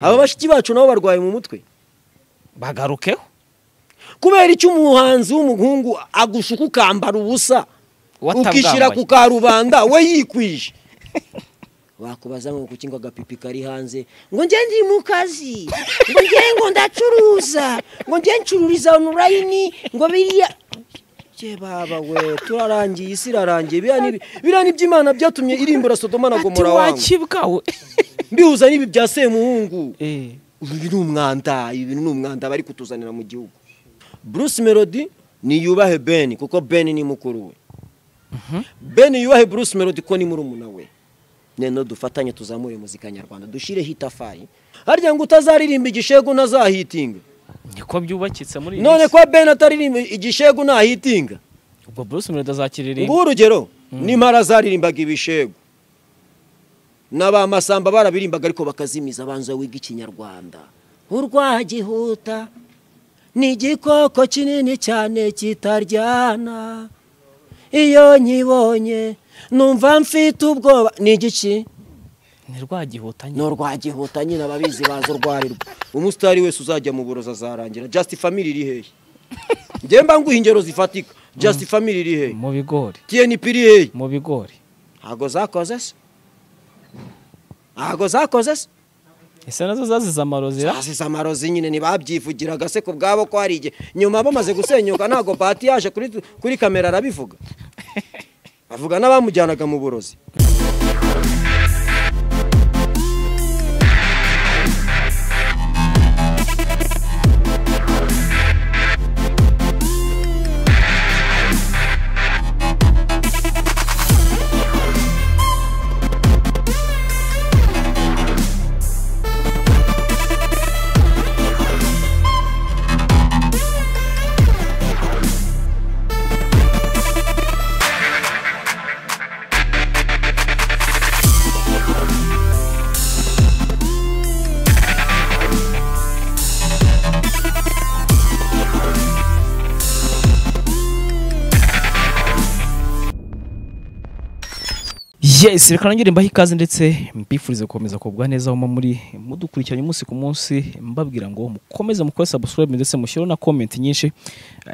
aba bashiki bacu nabo barwaye mu mutwe bagarukeho kubera icyo umuhanzi w'umuhungu agushuka ukambara ubusa ukishyira ku karubanda we yikwije bakubaza ngo kuki ngo agapipi kari hanze ngo njye ndi mu kazi ngo njye ngo ndacuruza ngo njye ncururiza onurayini ngo biriya bye baba we turarangiye isi irarangiye biriya ni iby'imana byatumye irimbura sodoma na gomora wangu wakibwawe bihuza n'ibi bya semuhungu ibi ni umwanda ibi ni umwanda bari kutuzanira mu gihugu bruce melody niyubahe ben kuko ben ni mukuru we ben yubahe bruce melody ko ni murumuna we none dufatanye tuzamure muzika nyarwanda dushyireho itafari harya ngo utazaririmba igishegu ntazahitinga niko byubakitse muri iyi none minsi ko ben ataririmba igishegu nahitinga ubwo bruce melody azakiririmba ngubu urugero n'impara zaririmbaga ibishegu n'abamasamba barabirimbaga ariko bakazimiza abanza wiga ikinyarwanda urwagihuta ni igikoko kinini cyane kitaryana iyo nkibonye numva mfite ubwoba ni igiki ni rwagihutanye ni urwagihuta nyine ababizi baza urwarirwa umusitari wese uzajya mu burozi azarangira just family iri hehe njye mba nguha ingero zifatika just family iri hehe mu bigori tnp iri hehe mu bigori ntabwo zakoze se ntabwo zakoze se ese nazo zazize amarozira zazize amarozi nyine ntibabyivugiraga se ku bwabo ko hari igihe nyuma bamaze gusenyuka ntabwo pati yaje kuri, kuri kamera arabivuga avuga n'abamujyanaga mu burozi yes reka nongere mbahe ikaze ndetse mbifurize gukomeza kugubwa neza aho muri mudukurikiranye umunsi ku munsi mbabwira ngo mukomeze mukore subscribe ndetse mushyiraho na comment nyinshi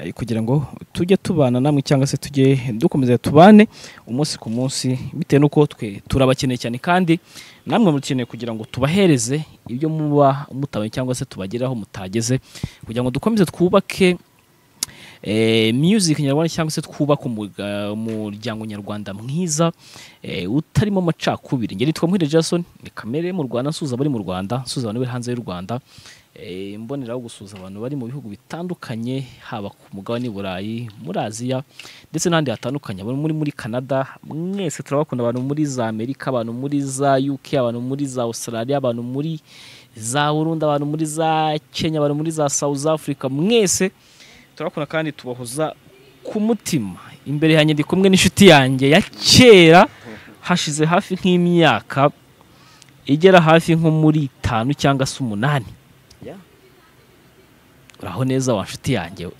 eh, kugira ngo tujye tubana namwe cyangwa se tujye dukomeza tubane umunsi ku munsi bitewe n'uko twe turabakeneye cyane kandi namwe mukeneye kugira ngo tubahereze ibyo muba mutabonye cyangwa se tubageraho mutageze kugira ngo dukomeze twubake eh, music nyarwanda cyangwa se twubaka umuga- umuryango nyarwanda mwiza eh, utarimo amacakubiri ngeri nitwa Muhire Jason ni kamere mu Rwanda nsuza abari mu Rwanda nsuza abantu bari hanze y'u Rwanda eh, mboneraho gusuza abantu bari mu bihugu bitandukanye haba ku mugabane w'i Burayi muri Aziya ndetse n'ahandi hatandukanye abantu muri muri Canada mwese turabakunda abantu muri za Amerika abantu muri za UK abantu muri za Australia abantu muri za Burundi abantu muri za Kenya abantu muri za South Africa mwese turakora kandi tubahoza ku mutima imbere yanjye ndi kumwe n'inshuti yanjye ya kera hashize hafi nk'imyaka igera hafi nko muri itanu cyangwa se umunani Yeah. uraho neza wa nshuti yanjye we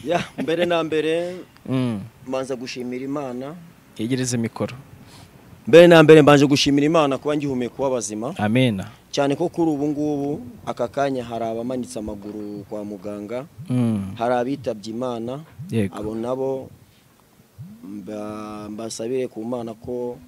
ya mbere na mbere mbanza gushimira imana yegereze mikoro mbere na mbere mbanje gushimira imana kuba ngihumeka kuba bazima amena cyane ko kuri ubu ngubu aka kanya hari abamanitse amaguru kwa muganga Mm. hari abitabye imana yego abo nabo mba- mbasabire ku mana ko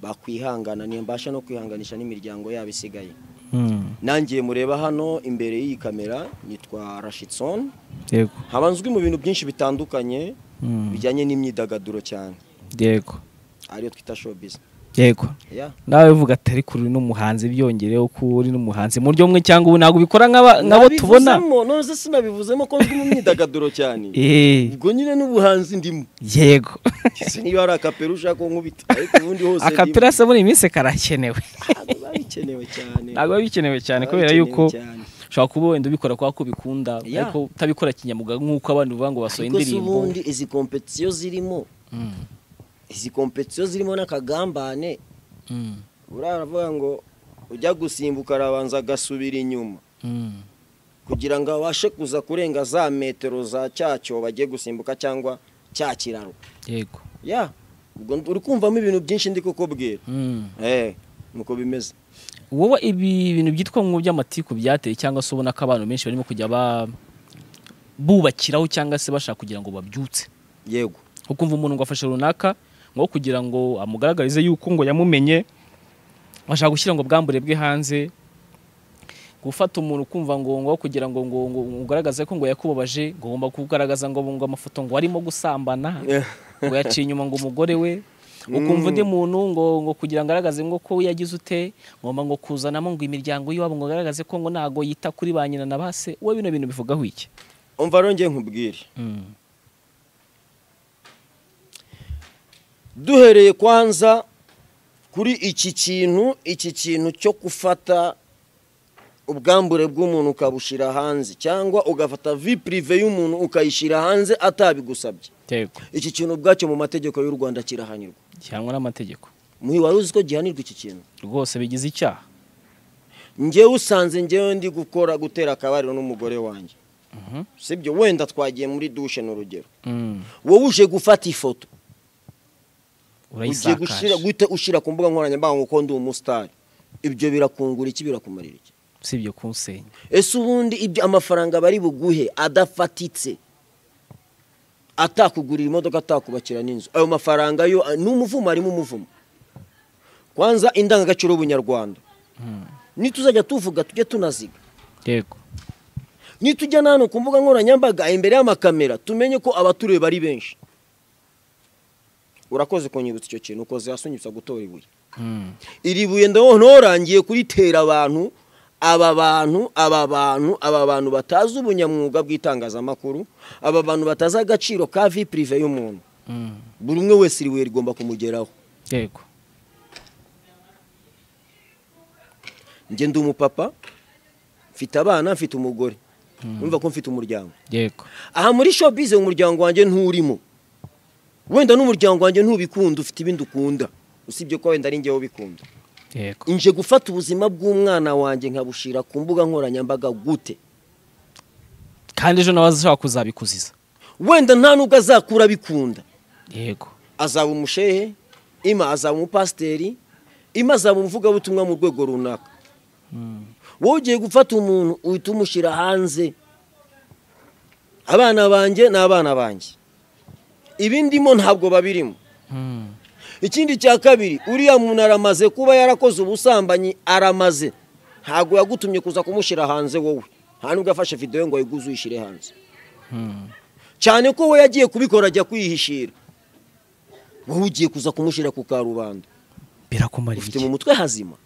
bakwihangana mbasha no kwihanganisha n'imiryango yabo isigaye Mm. nangiye mureba hano imbere y'iyi kamera nitwa rashidson yego nkaba nzwi mu bintu byinshi bitandukanye Mm. bijyanye n'imyidagaduro cyane yego ariyo twita showbiz yego yeah. nawe uvuga atari kuri n'umuhanzi byongereho ko uri n'umuhanzi mu buryo bumwe cyangwa ubundi ntabwo ubikora nk'aba- nk'abo tubona Nabivuzemo, none se sinabivuzemo ko nzwi mu myidagaduro cyane Eh, ubwo nyine n'ubuhanzi ndimo yego Ese niba hari akapera ushaka ko nkubita ariko ubundi hose ndimo. akapira se muri iyi minsi karakenewe Ah, biba bikenewe cyane ntabwo biba bikenewe cyane Biba kubera bikenewe yuko cyane. ushobora kuba wenda ubikora kubera ko ubikunda Yeah. ariko utabikora kinyamwuga nk'uko abandi bavuga ngo basohoye ariko si indirimbo ubundi izi kompetiyo zirimo izi kompetiyo zirimo n'akagambane buriya aravuga ngo ujya gusimbuka arabanza agasubira inyuma kugira ngo abashe kuza kurenga za metero za cyacyo bagiye gusimbuka cyangwa cya kiraro yego ya ubwo uri kumvamo ibintu byinshi ndi kukubwira eh nuko bimeze wowe ibi bintu byitwa mu by'amatiku byateye cyangwa se ubona ko abantu benshi barimo kujya ba- bubakiraho cyangwa se bashaka kugira ngo babyutse yego nko kumva umuntu ngo afashe runaka ngo kugira ngo amugaragarize yuko ngo yamumenye bashaka gushyira ngo bwambure bwe hanze gufata umuntu kumva ngo ngo kugira ngo ngo ngo ugaragaze ko ngo yakubabaje ngo ugomba kugaragaza ngo ngo amafoto ngo arimo gusambana ngo yaciye inyuma ngo umugore we ukumva undi muntu ngo ngo kugira ngo agaragaze ngo ko yagize ute ngomba ngo kuzanamo ngo imiryango y'iwabo ngo agaragaze ko ngo ntago yita kuri ba nyina na ba se wowe bino bintu bivugaho iki umva arongeye nkubwire duhereye kwanza kuri iki kintu iki kintu cyo gufata ubwambure bw'umuntu ukabushyira hanze cyangwa ugafata vi pirive y'umuntu ukayishyira hanze atabigusabye yego iki kintu ubwacyo mu mategeko y'u rwanda kirahanirwa gihanwa n'amategeko muhi wari uzi ko gihanirwa iki kintu rwose bigize icyaha ngewe usanze ngewe ndi gukora gutera akabariro n'umugore wanjye sibyo wenda twagiye muri dushe ni urugero wowe uje gufata ifoto ugiye gushyira urayisakaje guhita ushyira ku mbuga nkoranyambaga ngo uko ndi umusitari ibyo birakungura iki birakumarira iki si ibyo kunsenya ese ubundi ibyo amafaranga bari buguhe adafatitse atakugurira imodoka atakubakira n'inzu ayo mafaranga yo ni umuvumo arimo umuvumo kwanza indangagaciro y'ubunyarwanda nituzajya tuvuga tujye tunaziga yego nitujya n'ahantu ku mbuga nkoranyambaga imbere y'amakamera tumenye ko abatureba ari benshi urakoze kunyibutsa icyo kintu ukoze hasi unyibutsa gutora ibuye Mm. iri buye ndabona urangiye kuritera abantu aba bantu aba bantu aba bantu batazi ubunyamwuga bw'itangazamakuru aba bantu batazi agaciro ka vi pirive y'umuntu Mm. buri umwe wese iri buye rigomba kumugeraho yego njye ndi umupapa mfite abana mfite umugore numva ko mfite umuryango yego aha muri shopize umuryango wanjye nturimo wenda n'umuryango wanjye ntubikunda ufite ibindi ukunda usibye ko wenda ari njyewe ubikunda yego nje gufata ubuzima bw'umwana wanjye nkabushyira ku mbuga nkoranyambaga gute kandi ejo nawe azashaka kuzabikuziza wenda nta nubwo azakura abikunda yego azaba umushehe ima azaba umupasiteri ima azaba umuvugabutumwa mu rwego runaka wowe ugiye gufata umuntu uhita umushyira hanze abana banjye ni abana banjye ibindimo ntabwo babirimo Mm. ikindi cya kabiri uriya muntu aramaze kuba yarakoze ubusambanyi aramaze ntabwo yagutumye kuza kumushyira hanze wowe nta nubwo afashe videwo ngo ayiguze uyishyire hanze Mm. cyane ko we yagiye kubikora ajya kwihishira wowe ugiye kuza kumushyira ku karubanda birakumara ufite iki mu mutwe hazima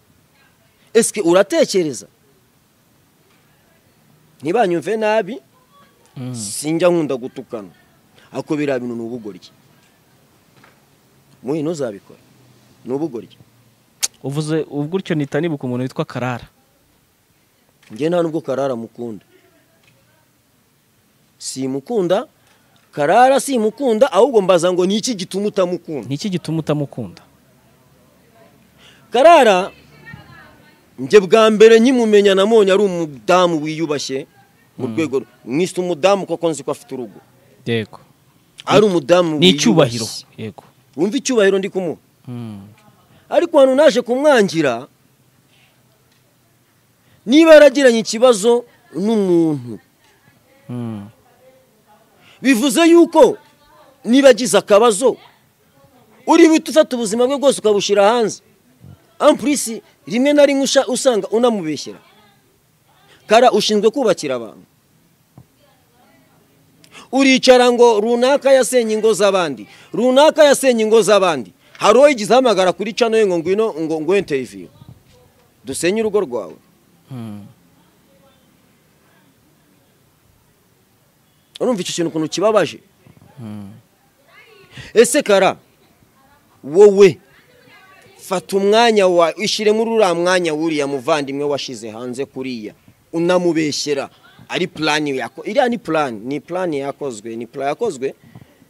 esike uratekereza ntibanyumve nabi Mm. sinjya nkunda gutukana ariko biriya bintu ni ubugoryi muhi ntuzabikora ni ubugoryi uvuze ubu gutyo nita nibuka umuntu witwa karara njye nta nubwo karara mukunda simukunda karara simukunda ahubwo mbaza ngo ni iki gituma utamukunda ni iki gituma utamukunda karara njye bwa mbere nkimumenya namonye ari umudamu wiyubashye mu rwego mwise umudamu kuko nzi ko afite urugo yego ari umudamu ni wiyubashye icyubahiro yego wumva icyubahiro ndi kumuha Mm. ariko hano naje kumwangira niba yaragiranye ikibazo n'umuntu Mm. bivuze yuko niba agize akabazo uri buhite ufata ubuzima bwe bwose ukabushyira hanze ampurisi rimwe na rimwe usha- usanga unamubeshyera kara ushinzwe kubakira abantu uricara ngo runaka yasenye ingo z'abandi runaka yasenye ingo z'abandi hari uwo yigize ahamagara kuri cano ye ngo ngwino ngo ngwe interiviyu dusenye urugo rwawe Mm. urumva icyo kintu ukuntu kibabaje Mm. ese kara wowe fata umwanya wawe ushyire muri uriya mwanya w'uriya muvandimwe washyize hanze kuriya unamubeshyera ari purani yako iriya ni purani ni purani yakozwe ni pura yakozwe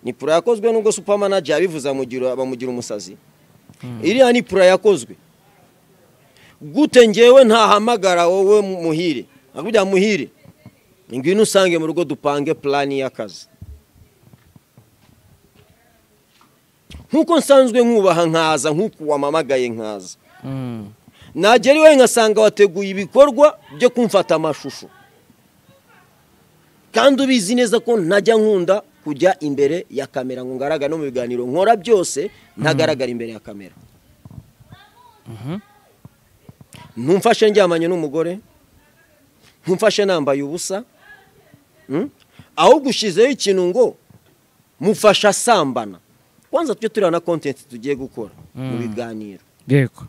ni pura yakozwe nubwo supamanaje yabivuze amugira- bamugira umusazi iriya ni pura yakozwe gute ngewe ntahamagara wowe muhire akubwira muhire ngwino usange mu rugo dupange purani y'akazi nk'uko nsanzwe nkubaha nkaza nk'uko wamamagaye nkaza Mm. nagera iwawe ngasanga wateguye ibikorwa byo kumfata amashusho kandi ubizi neza ko ntajya nkunda kujya imbere ya kamera ngo ngaragare no mu biganiro nkora byose ntagaragara imbere ya kamera ntumfashe ndyamanye n'umugore ntumfashe nambaye ubusa aho gushyizeho ikintu ngo mufasha asambana kwanza tujye tureba na kontenti tugiye gukora mu biganiro yego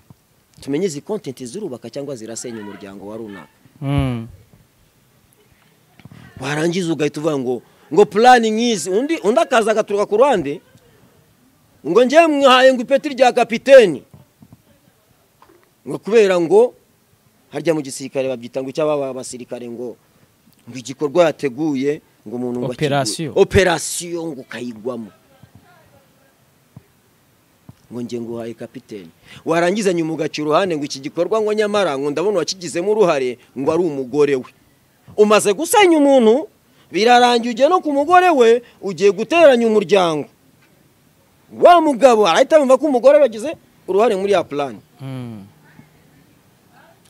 tumenye izi kontenti zirubaka cyangwa zirasenya umuryango wa runaka warangiza ugahita uvuga ngo ngo purani nk'izi undi undi akaza agaturuka ku ruhande ngo njyewe mwahaye ngo ipeti rya kapiteni ngo kubera ngo harya mu gisirikare babyita ngo icyaba abasirikare ngo ngo igikorwa yateguye ngo umuntu ngo Operasiyo. akiguhe. operasiyo ngo ukayigwamo ngo njye ngo uhaye kapiteni warangizanye umugaca iruhande ngo iki gikorwa ngo nyamara ngo ndabona uwakigizemo uruhare ngo ari umugore we umaze gusenya umuntu birarangiye ugiye no ku mugore we ugiye guteranya umuryango wa mugabo arahita yumva ko umugore we yagize uruhare muri ya purani Mm.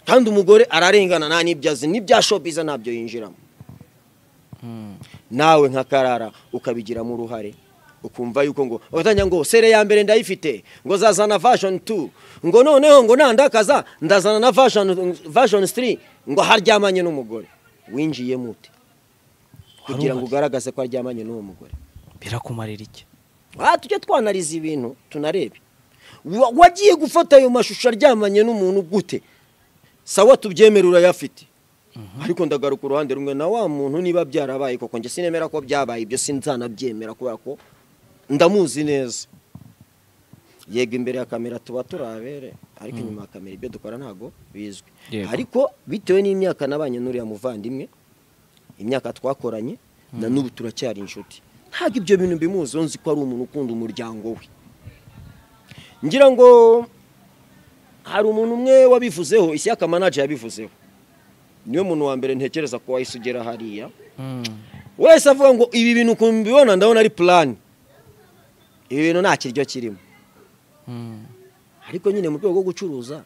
kandi umugore ararengana nta n'ibyo azi n'ibya shopiza ntabyo yinjiramo nawe nka karara ukabigiramo uruhare ukumva yuko ngo ugatanya ngo sere ya mbere ndayifite ngo zazana vashoni tu ngo noneho ngo nandakaza ndazana na vashoni sitiri ngo haryamanye n'umugore winjiye mute kugira ngo ugaragaze ko aryamanye n'uwo mugore birakumarira iki aha tujye twanariza ibintu tunarebe Wa- wagiye gufata ayo mashusho aryamanye n'umuntu gute sawa tubyemere urayafite ariko ndagaruka uruhande rumwe na wa muntu niba byarabaye koko njye sinemera ko byabaye ibyo sinzanabyemera kubera ko ndamuzi neza yego imbere ya kamera tuba turabere ariko inyuma ya kamera ibyo dukora ntabwo bizwi Yego. ariko bitewe n'imyaka nabanye n'uriya muvandimwe imyaka twakoranye na n'ubu turacyari inshuti ntabwo ibyo bintu bimuziho nzi ko ari umuntu ukunda umuryango we ngira ngo hari umuntu umwe wabivuzeho ishyaka manager yabivuzeho niwe muntu wa mbere ntekereza ko wahise ugera hariya wese avuga ngo ibi bintu ukuntu mbibona ndabona ari purani ibi bintu nta kiryo kirimo ariko nyine mu rwego rwo gucuruza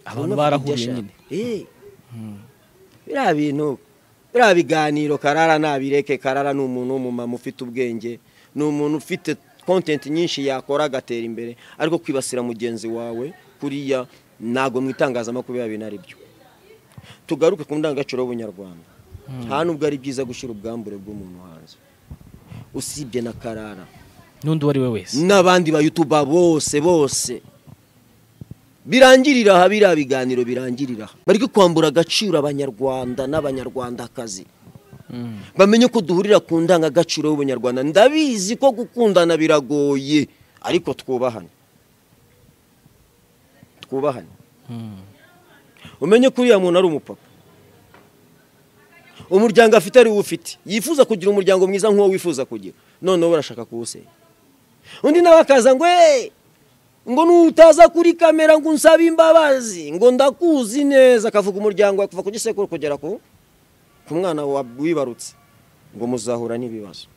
abantu abona afite ibyo barahuye ashaka. nyine Eh. biriya bintu biriya biganiro karara nabireke karara ni umuntu w'umumama ufite ubwenge ni umuntu ufite kontenti nyinshi yakora agatera imbere ariko kwibasira mugenzi wawe kuriya ntabwo mu itangazamakuru biba bintu ari byo tugaruke ku ndangagaciro y'ubunyarwanda nta nubwo ari byiza gushyira ubwambure bw'umuntu hanze usibye na karara n'undi uwo ari we wese n'abandi bayutuba bose bose birangirira aha biriya biganiro birangirira aha bari kwambura agaciro abanyarwanda n'abanyarwandakazi bamenye ko duhurira ku ndangagaciro y'ubunyarwanda ndabizi ko gukundana biragoye ariko twubahane twubahane umenye ko uriya muntu ari umupapa umuryango afite ari wo ufite yifuza kugira umuryango mwiza nk'uwo wifuza kugira noneho barashaka kuwusenya undi nawe akaza ngo eee ngo nutaza kuri kamera ngo unsabe imbabazi ngo ndakuzi neza akavuga umuryango wawe kuva ku gisekuru kugera ku ku mwana wa- wibarutse ngo muzahura n'ibibazo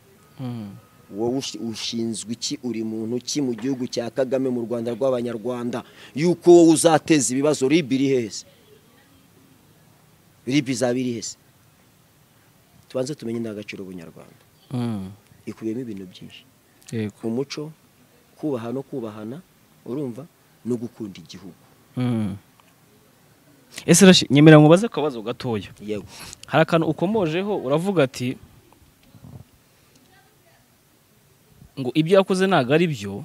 wowe ushi- ushinzwe iki uri muntu ki mu gihugu cya kagame mu rwanda rw'abanyarwanda yuko wowe uzateza ibibazo rib iri hese rib izaba iri hese tubanze tumenye indangagaciro ubunyarwanda ikubiyemo ibintu byinshi yego umuco kubaha no kubahana urumva no gukunda igihugu Mm. ese rashi nyemera ngo ubaze akabazo gatoya yego hari akantu ukomojeho uravuga ati ngo ibyo yakoze ntabwo ari byo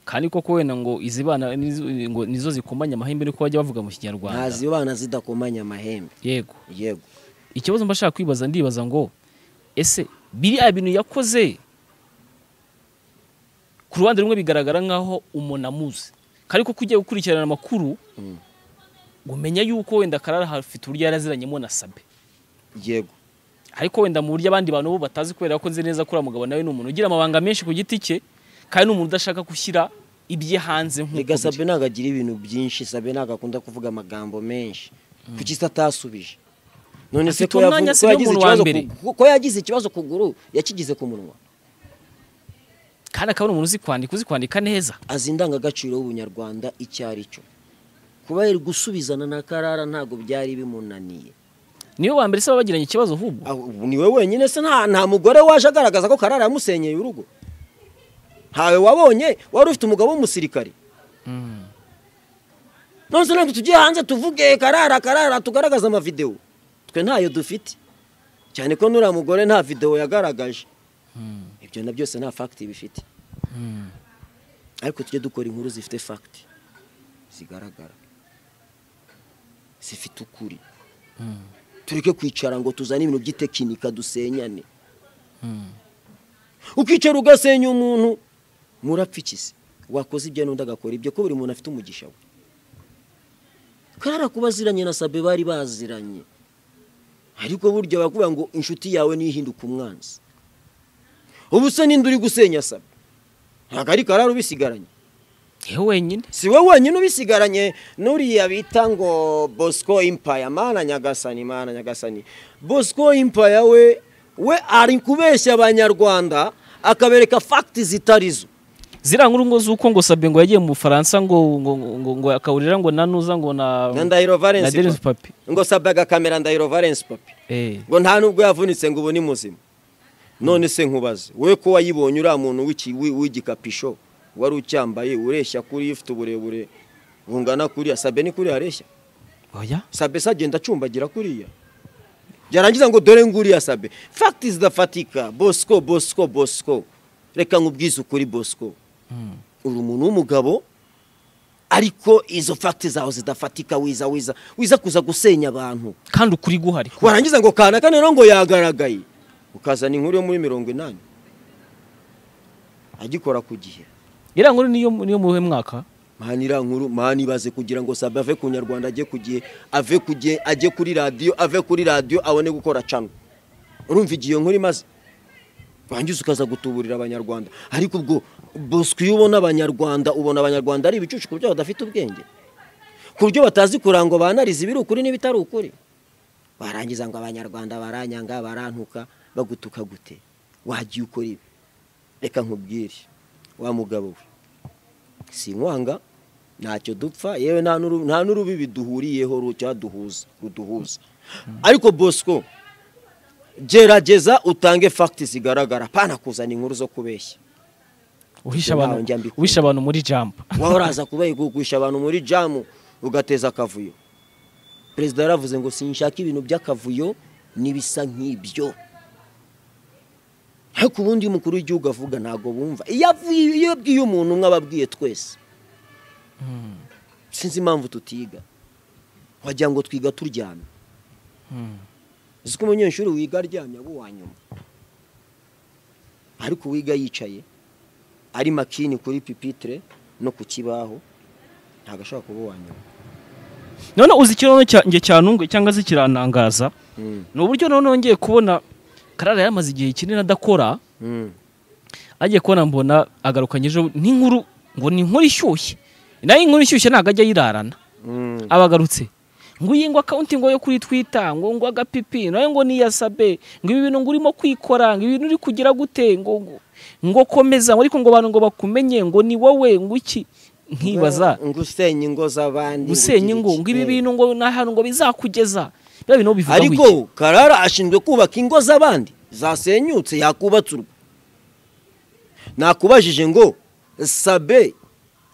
kandi koko wenda ngo izi bana nizo- ngo nizo zikomanya amahembe niko bajya bavuga mu kinyarwanda ntazi abana zidakomanya amahembe yego yego ikibazo mba nshaka kwibaza ndibaza ngo ese biriya bintu yakoze ku ruhande rumwe bigaragara nk'aho umuntu amuzi kandi kuko ugiye gukurikirana amakuru Mm. umenya yuko wenda karara hafite uburyo yaraziranyemo na sabe yego ariko wenda mu buryo abandi bantu bo batazi kubera ko nzi neza ko uriya mugabo nawe ni umuntu ugira amabanga menshi ku giti cye kandi ni umuntu udashaka gushyira ibye hanze nk'uko reka sabe biri. ntabwo agira ibintu byinshi sabe ntabwo akunda kuvuga amagambo menshi kuki se atasubije none se Afite ko yavuze- umwanya ko se ni yagize umuntu wa ikibazo mbere. ku- ko yagize ikibazo ku kuguru yakigize ku munwa kandi akaba ari umuntu uzi kwandika uzi kwandika neza azi indangagaciro y'ubunyarwanda icyo ari cyo kuba yari gusubizana na karara ntabwo byari bimunaniye niwe wa mbere se baba bagiranye ikibazo ahubwo Ah, ubu niwe wenyine se nta nta mugore waje agaragaza ko karara yamusenyeye urugo ntawe wabonye wari ufite umugabo w'umusirikari none se ntabwo tujye hanze tuvuge karara karara tugaragaze amavidewo twe ntayo dufite cyane ko nuriya mugore nta videwo yagaragaje ibyo na byose nta fagiti bifite ariko tujye dukora inkuru zifite fagiti zigaragara zifite ukuri tureke kwicara ngo tuzane ibintu by'itekinika dusenyane ukicara ugasenya umuntu murapfa ikisi wakoze ibyo n'undi agakora ibyo ko buri muntu afite umugisha we karara kuba aziranye na sabe bari baziranye ariko burya bakuvuga ngo inshuti yawe niyo ihinduka umwanzi ubu se n'indi uri gusenya sabe ntabwo ari karara ubisigaranye yewe wenyine si we wenyine ubisigaranye n'uriya bita ngo bosco impaya mana nyagasani mana nyagasani bosco impaya we we ari kubeshya abanyarwanda akabereka fagiti zitari zo ziriya nkuru ngo z'uko ngo sabe ngo yagiye mu bufaransa ngo ngo ngo ngo akawurira ngo na nuza ngo na na ndahiro na valensi Dennis papi papi ngo sabe agakamera ndahiro valensi papi eh ngo nta nubwo yavunitse ngo ubu ni muzima none se nkubaze wowe ko wayibonye uriya muntu w'iki- w'i- w'igikapisho wari ucyambaye ureshya kuri iyo ufite uburebure bungana kuriya sabe ni kuriya areshya oya sabe se agenda acumbagira kuriya byarangiza ngo dore nguriya sabe fagiti zidafatika bosco bosco bosco reka nkubwize ukuri bosco uri umuntu w'umugabo ariko izo fagiti zawe zidafatika wiza wiza wiza kuza gusenya abantu kandi ukuri guhari warangiza ngo kanaka rero ngo yagaragaye ukazana inkuru yo muri mirongo inani agikora ku gihe iriya nkuru niyo niyo muhe mwaka mani iriya nkuru mani ibaze kugira ngo sabe ave ku nyarwanda ajye ku gihe ave ku gihe ajye kuri radiyo ave kuri radiyo abone gukora cano urumva igihe iyo nkuru imaze wangiza ukaza gutuburira abanyarwanda ariko ubwo bosco iyo ubona abanyarwanda ubona abanyarwanda ari ibicucu ku buryo badafite ubwenge ku buryo batazi kurangwa banariza ibiri ukuri n'ibitari ukuri barangiza ngo abanyarwanda baranyanga barantuka bagutuka gute wagiye ukora ibi reka nkubwire wa mugabo we sinkwanga ntacyo dupfa yewe nta n'uru- nta n'urubibi duhuriyeho ru- cyaduhuza ruduhuza ariko bosco gerageza utange fagiti zigaragara pana kuzana inkuru zo kubeshya uhisha Ntawe abantu njya mbikunda. uhisha abantu muri jambo wowe uraza kuba kugusha abantu muri jamu ugateza akavuyo perezida yaravuze ngo sinshaka ibintu by'akavuyo n'ibisa nk'ibyo ariko ubundi iyo umukuru w'igihugu avuga ntabwo bumva iyo avuye- iyo abwiye umuntu umwe aba abwiye twese sinzi impamvu tutiga wagira ngo twiga turyamye uzi ko umunyeshuri wiga aryamye aba uwa nyuma ariko uwiga yicaye ari makini kuri pipitire no ku kibaho ntabwo ashobora kuba uwa nyuma none uzi ikibazo cyanjye cyanungu cyangwa se kiranangaza ni uburyo none nongeye kubona karara yaramaze igihe kinini adakora agiye kubona mbona agarukanye ejo n'inkuru ngo ni inkuru ishyushye nayo inkuru ishyushye ntabwo ajya ayirarana abagarutse ngo iyi ngo akawunti ngo yo kuri twita ngo ngo agapipi nayo ngo ni iya sabe ngo ibi bintu ngo urimo kwikora ngo ibi bintu uri kugira gute ngo ngo ngo komeza ngo ariko ngo abantu ngo bakumenye ngo ni wowe ngo iki nkibaza ngo usenya ingo z'abandi ngo gusenya ugire ingo iki- ngo ibi Eh. bintu ngo ni ahantu ngo bizakugeza biriya bintu bivuga ariko karara ashinzwe kubaka ingo z'abandi zasenyutse yakubatse urwo nakubajije ngo sabe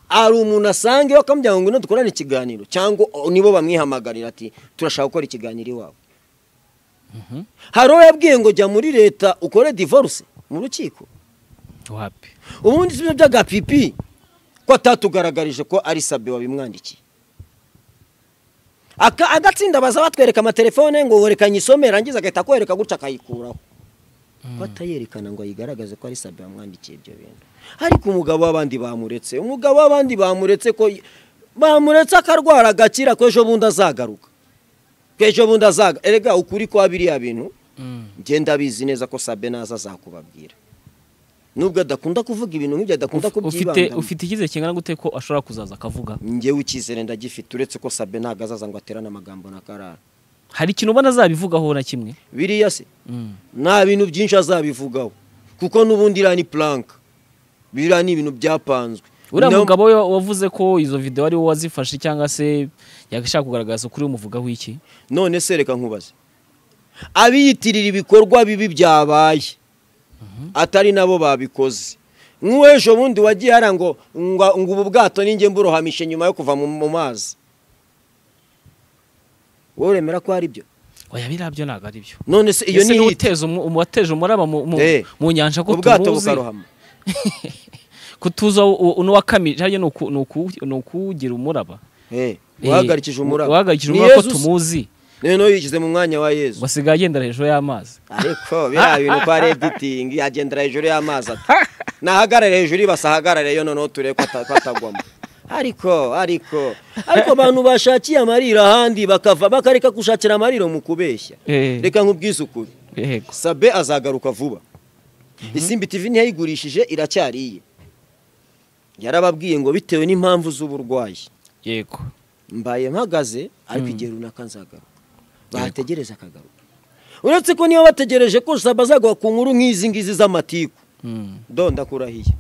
ari umuntu asangeho akamubwira ngo ngwino dukorane ikiganiro cyangwa nibo bamwihamagarira ati turashaka gukora ikiganiro iwawe hari uwo yabwiye ngo jya muri leta ukore divorce mu rukiko wapi ubundi si byo by'agapipi ko atatugaragarije ko ari sabe wabimwandikiye Aka- agatsinda baza batwereka amatelefone ngo wereka nyisome rangiza agahita akwereka gutya akayikuraho ko atayerekana ngo ayigaragaze ko ari sabe wamwandikiye ibyo bintu ariko umugabo w'abandi bamuretse umugabo w'abandi bamuretse ko bamuretse akarwara agakira ko ejo bundi azagaruka ko ejo bundi azaga erega ukuri kwa biriya bintu ngenda abizi neza ko sabe naza azakubabwira nubwo adakunda kuvuga ibintu nk'ibyo adakunda Uf- ufite kubyibangamo ufite icyizere kingana gute ko ashobora kuzaza akavuga njyewe icyizere ndagifite uretse ko sabe ntabwo azaza ngo aterane amagambo na karara hari ikintu ubona azabivugaho na kimwe biriya se Mm. nta bintu byinshi azabivugaho kuko n'ubundi iriya ni puranka biriya ni ibintu byapanzwe uriya No- mugabo we wavuze ko izo videwo ari wowe wazifashe cyangwa se yashaka kugaragaza ukuri umuvugaho iki none se reka nkubaze abiyitirira ibikorwa bibi byabaye atari nabo babikoze nk'uw'ejo bundi wagiye hariya ngo ngo ngo ubu bwato ninjye mburohamishe nyuma yo kuva mu mu mazi wowe uremera ko ari byo oya birabyo ntabwo ari byo none se iyo Ese ni niwe hiti uteza umu- umu- wateje umuraba mu- mu- Eh, mu nyanja ko ubwato tumuzi bukarohama kutuza n'uwakamije hariya ni uku- ni uku- ni ukuwugira umuraba Eh, Eh, uhagarikije umuraba uhagarikije Ni umuraba ko Yezu se. tumuzi noneho yishyize mu mwanya wa yezu ngo asigaye agendera hejuru y'amazi ariko biriya bintu kwa reditingi yagendera hejuru y'amazi ati nahagarare hejuru ibasa ahagarare yo noneho turebe ko ata- ko atagwamo ariko ariko ariko abantu bashakiye amarira ahandi bakava bakareka gushakira amariro mu kubeshya Eh. reka nk'ubwize ukuri yego sabe azagaruka vuba isimbi tv ntiyayigurishije iracyari iye yarababwiye ngo bitewe n'impamvu z'uburwayi yego mbaye mpagaze ariko igihe runaka nzagaruka bahategereza akagaruka uretse ko niba bategereje ko saba azagaruka ku nkuru nk'izi ngizi z'amatiku Mm, do ndakurahiye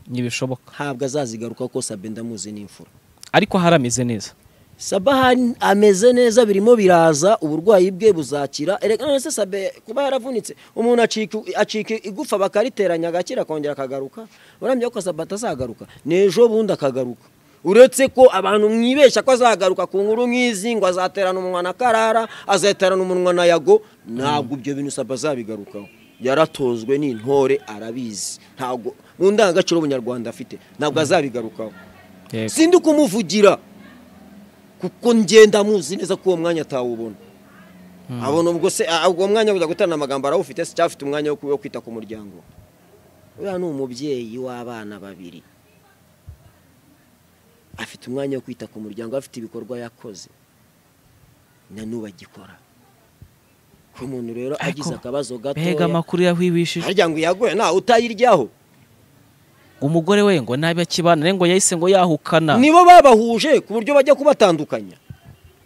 ntibishoboka ntabwo azazigaruka ko sabe ndamuzi n'imfura ariko harameze neza saba hari- ameze neza birimo biraza uburwayi bwe buzakira erega none se sabe kuba yaravunitse umuntu acika acika igufa bakariteranya agakira akongera akagaruka urambye ko sabe atazagaruka n'ejo bundi akagaruka uretse ko abantu mwibeshya ko azagaruka ku nkuru nk'izi ngo azaterana umunwa na karara azaterana umunwa na yago ntabwo ibyo bintu sabe azabigarukaho yaratozwe n'intore arabizi ntabwo mu ndangagaciro ubunyarwanda afite ntabwo azabigarukaho yego sindi kumuvugira kuko ngenda muzi neza ko uwo mwanya atawubona abona ubwo se ah, ubwo mwanya wo kujya guterana amagambo arawufite se cyangwa afite umwanya wo ku- wo kwita ku muryango uriya ni umubyeyi w'abana babiri afite umwanya wo kwita ku muryango afite ibikorwa yakoze na n'ubu agikora ko umuntu rero Ariko, agize akabazo mbega gatoya amakuru yahwibishije harya ngo yaguye ntawe utayiryaho umugore we ngo nabi akibana ngo yahise ngo yahukana nibo babahuje ku buryo bajya kubatandukanya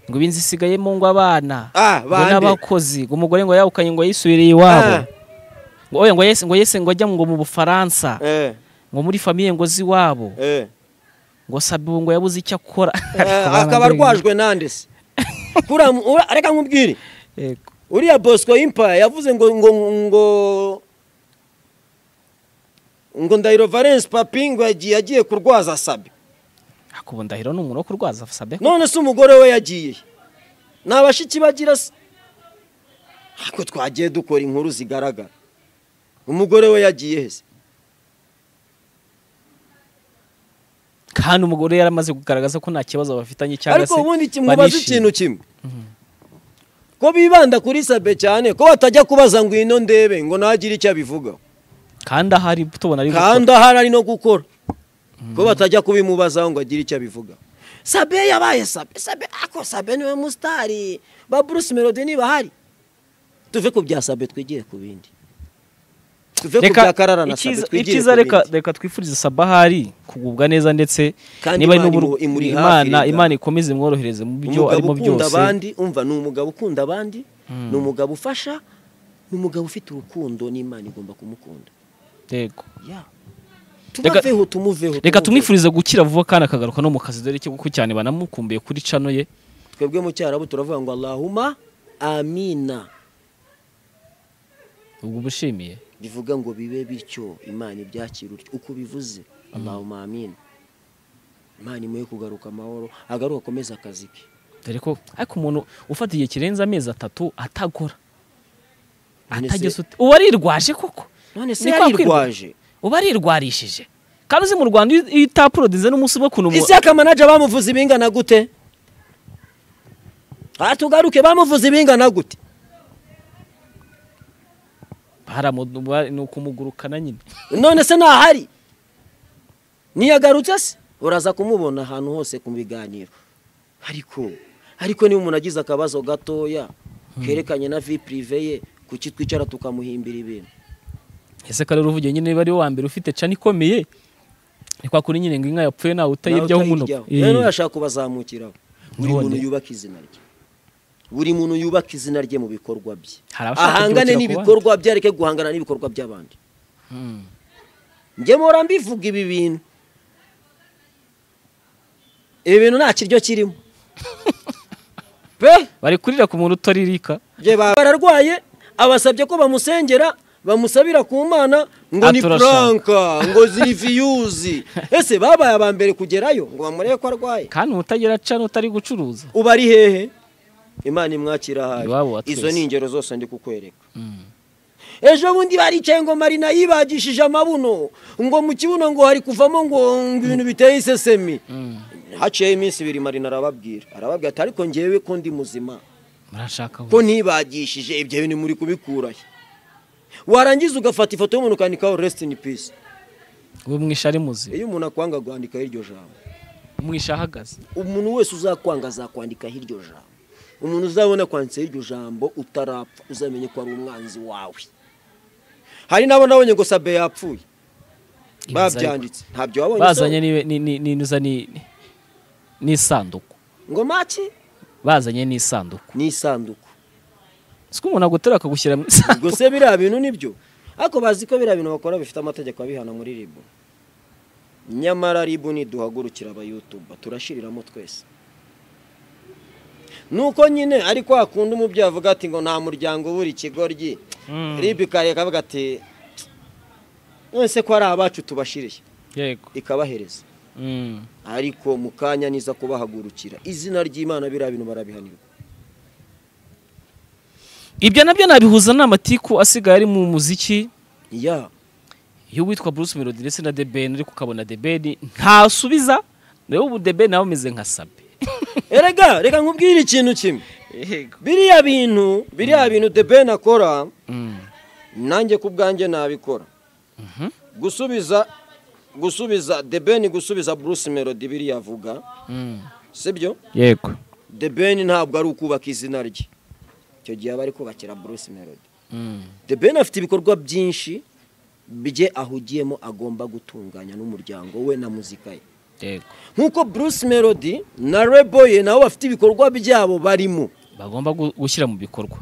ngo ibinzi isigayemo ngo abana Ah, ngo bande. n'abakozi ngo umugore ngo yahukanye ngo yisubiriye iwabo Ah. ngo oya ngo yahise ngo yahise ngo ajya ngo mu bufaransa eh, ngo muri famiye ngo z'iwabo eh. ngo sabe ubu ngo yabuze icyo akora Ariko Eh, akaba bamwe- arwajwe nande se Kuriya mu- ura- reka nkubwire Yego. uriya bosco impaya yavuze ngo ngo ngo ngo ndahiro valence papi ngo yagiye agiye kurwaza sabe ariko ubu ndahiro ni umuntu wo kurwaza sabe none se umugore we yagiye ni abashiki bagira se ariko twagiye dukora inkuru zigaragara umugore we yagiye he se kandi umugore yari amaze kugaragaza ko nta kibazo bafitanye cyangwa ariko se ubundi iki- mubaza barishimye. ikintu kimwe ko bibanda kuri sabe cyane ko batajya kubaza ngo ino ndebe ngo ntagire icyo abivugaho kandi ahari tubona ari gukora. kandi ahari ari no gukora ko batajya kubimubazaho ngo agire icyo abivuga sabe yabaye sabe sabe ako sabe niwe musitari ba bruce melody niba ahari tuve ku bya sabe twigire ku bindi tuve ku bya karara na sabe icyiza- twigire icyiza ku reka bindi reka twifurize sabahari kugubwa neza ndetse Kandi niba ari Imana n'uburu- imu- imuri hafi, imana rega. imana ikomeze imworohereze mu byo umugabo arimo ukunda byose abandi umva ni umugabo ukunda abandi ni umugabo ufasha ni umugabo ufite urukundo n'imana igomba kumukunda yego Ya. Reka- tubaveho tumuveho reka tumuveho. tumwifurize gukira vuba kandi akagaruka no mu kazi dore ko cyane banamukumbuye kuri cano ye twebwe mu cyarabu turavuga ngo allahuma amina ubwo bushimiye bivuga ngo bibe bityo imana ibyakira utyo uko ubivuze allahumma amin imana imuhe kugaruka amahoro agaruka akomeze akazi ke dore ko ariko umuntu ufata igihe kirenze amezi atatu atagora None se- atageze uti- uba arirwaje koko none se Ni kwa yarirwaje uba arirwarishije kandi uzi mu rwanda iyo iyo utaporodize n'umunsi umwe ukuntu umu- ese akamanaje bamuvuze ibingana gute aha tugaruke bamuvuze ibingana gute Baramu- ba- ni ukumugurukana nyine none se ntahari ntiyagarutse se uraza kumubona ahantu hose ku biganiro ariko ariko niba umuntu agize akabazo gatoya kerekanye na vi pirive ye kuki twicara tukamuhimbira ibintu ese kare uruvuge nyine niba ari wa mbere ufite cana ikomeye ni kwa kuri nyine ngo inka yapfuye nawe utayiryaho umunuko Eh, rero yashaka kubazamukiraho buri None. muntu yubaka izina rye buri muntu yubaka izina rye mu bikorwa bye Hari abashaka ahangane kubyukira ku n'ibikorwa bye areke guhangana n'ibikorwa by'abandi Hmm. ngemora mbivuga ibi bintu ibi bintu nta kiryo kirimo pe bari kurira ku muntu utaririka Jye ba- bararwaye abasabye ko bamusengera bamusabira ku mana ngo ni Aturasha. furanka ngo ziriviyuzi ese babaye aba mbere kugerayo ngo bamurebe ko arwaye kandi umutagira ca n'utari gucuruza uba ari hehe imana imwakira hafi Iwabo wa izo twese. ni ingero zose ndi kukwereka ejo bundi baricaye ngo marina yibagishije amabuno ngo mu kibuno ngo hari kuvamo ngo ngo ibintu biteye isesemi haciyeho iminsi ibiri marina arababwira arababwira ati ariko ngewe ko ndi muzima murashaka ko ntibagishije ibyo bintu muri kubikurayo warangiza ugafata ifoto y'umuntu ukandikaho resiti ini pisi we mwisha ari muzima iyo umuntu akwanga kwandikaho iryo jambo mwisha ahagaze umuntu wese uzakwanga azakwandikaho iryo jambo umuntu uzabona kwanditseho iryo jambo utarapfa uzamenye ko ari umwanzi wawe hari n'abo nabonye ngo sabe yapfuye babyanditse ntabyo wabonye bazanye se? ni- ni- ni- ni- niza ni- ni- n'isanduku ngo maki bazanye n'isanduku ni isanduku siko umuntu agutera akagushyira mu ubwo isanduku se biriya bintu nibyo ariko bazi ko biriya bintu bakora bifite amategeko abihana muri ribu nyamara ribu niduhagurukira abayutuba turashiriramo twese nuko nyine ariko hakunda umubyeyi avuga ati ngo nta muryango ubura ikigoryi Mm. ribu ikareka avuga ati nonese ko ari abacu tubashiriye yego ikabahereza Mm. ariko mu kanya niza kubahagurukira izina ry'imana biriya bintu barabihanirwa ibyo nabyo nabihuza n'amatiku asigaye ari mu muziki ya iyo witwa bruce melody ndetse na the ben ariko ukabona the ben ntasubiza nawe ubu the ben nawe umeze nka sabe erega reka nkubwire ikintu kimwe biriya bintu biriya bintu the ben akora Mm. nanjye ku bwanjye nabikora Mhm. gusubiza gusubiza the ben gusubiza bruce melody biriya avuga Mm. sibyo yego the ben ntabwo ari ukubaka izina rye icyo gihe aba ari kubakira bruce melody Mm. the ben afite ibikorwa byinshi bye ahugiyemo agomba gutunganya n'umuryango we na muzika ye yego nk'uko bruce melody na reboye nabo bafite ibikorwa byabo barimo bagomba gu- gushyira mu bikorwa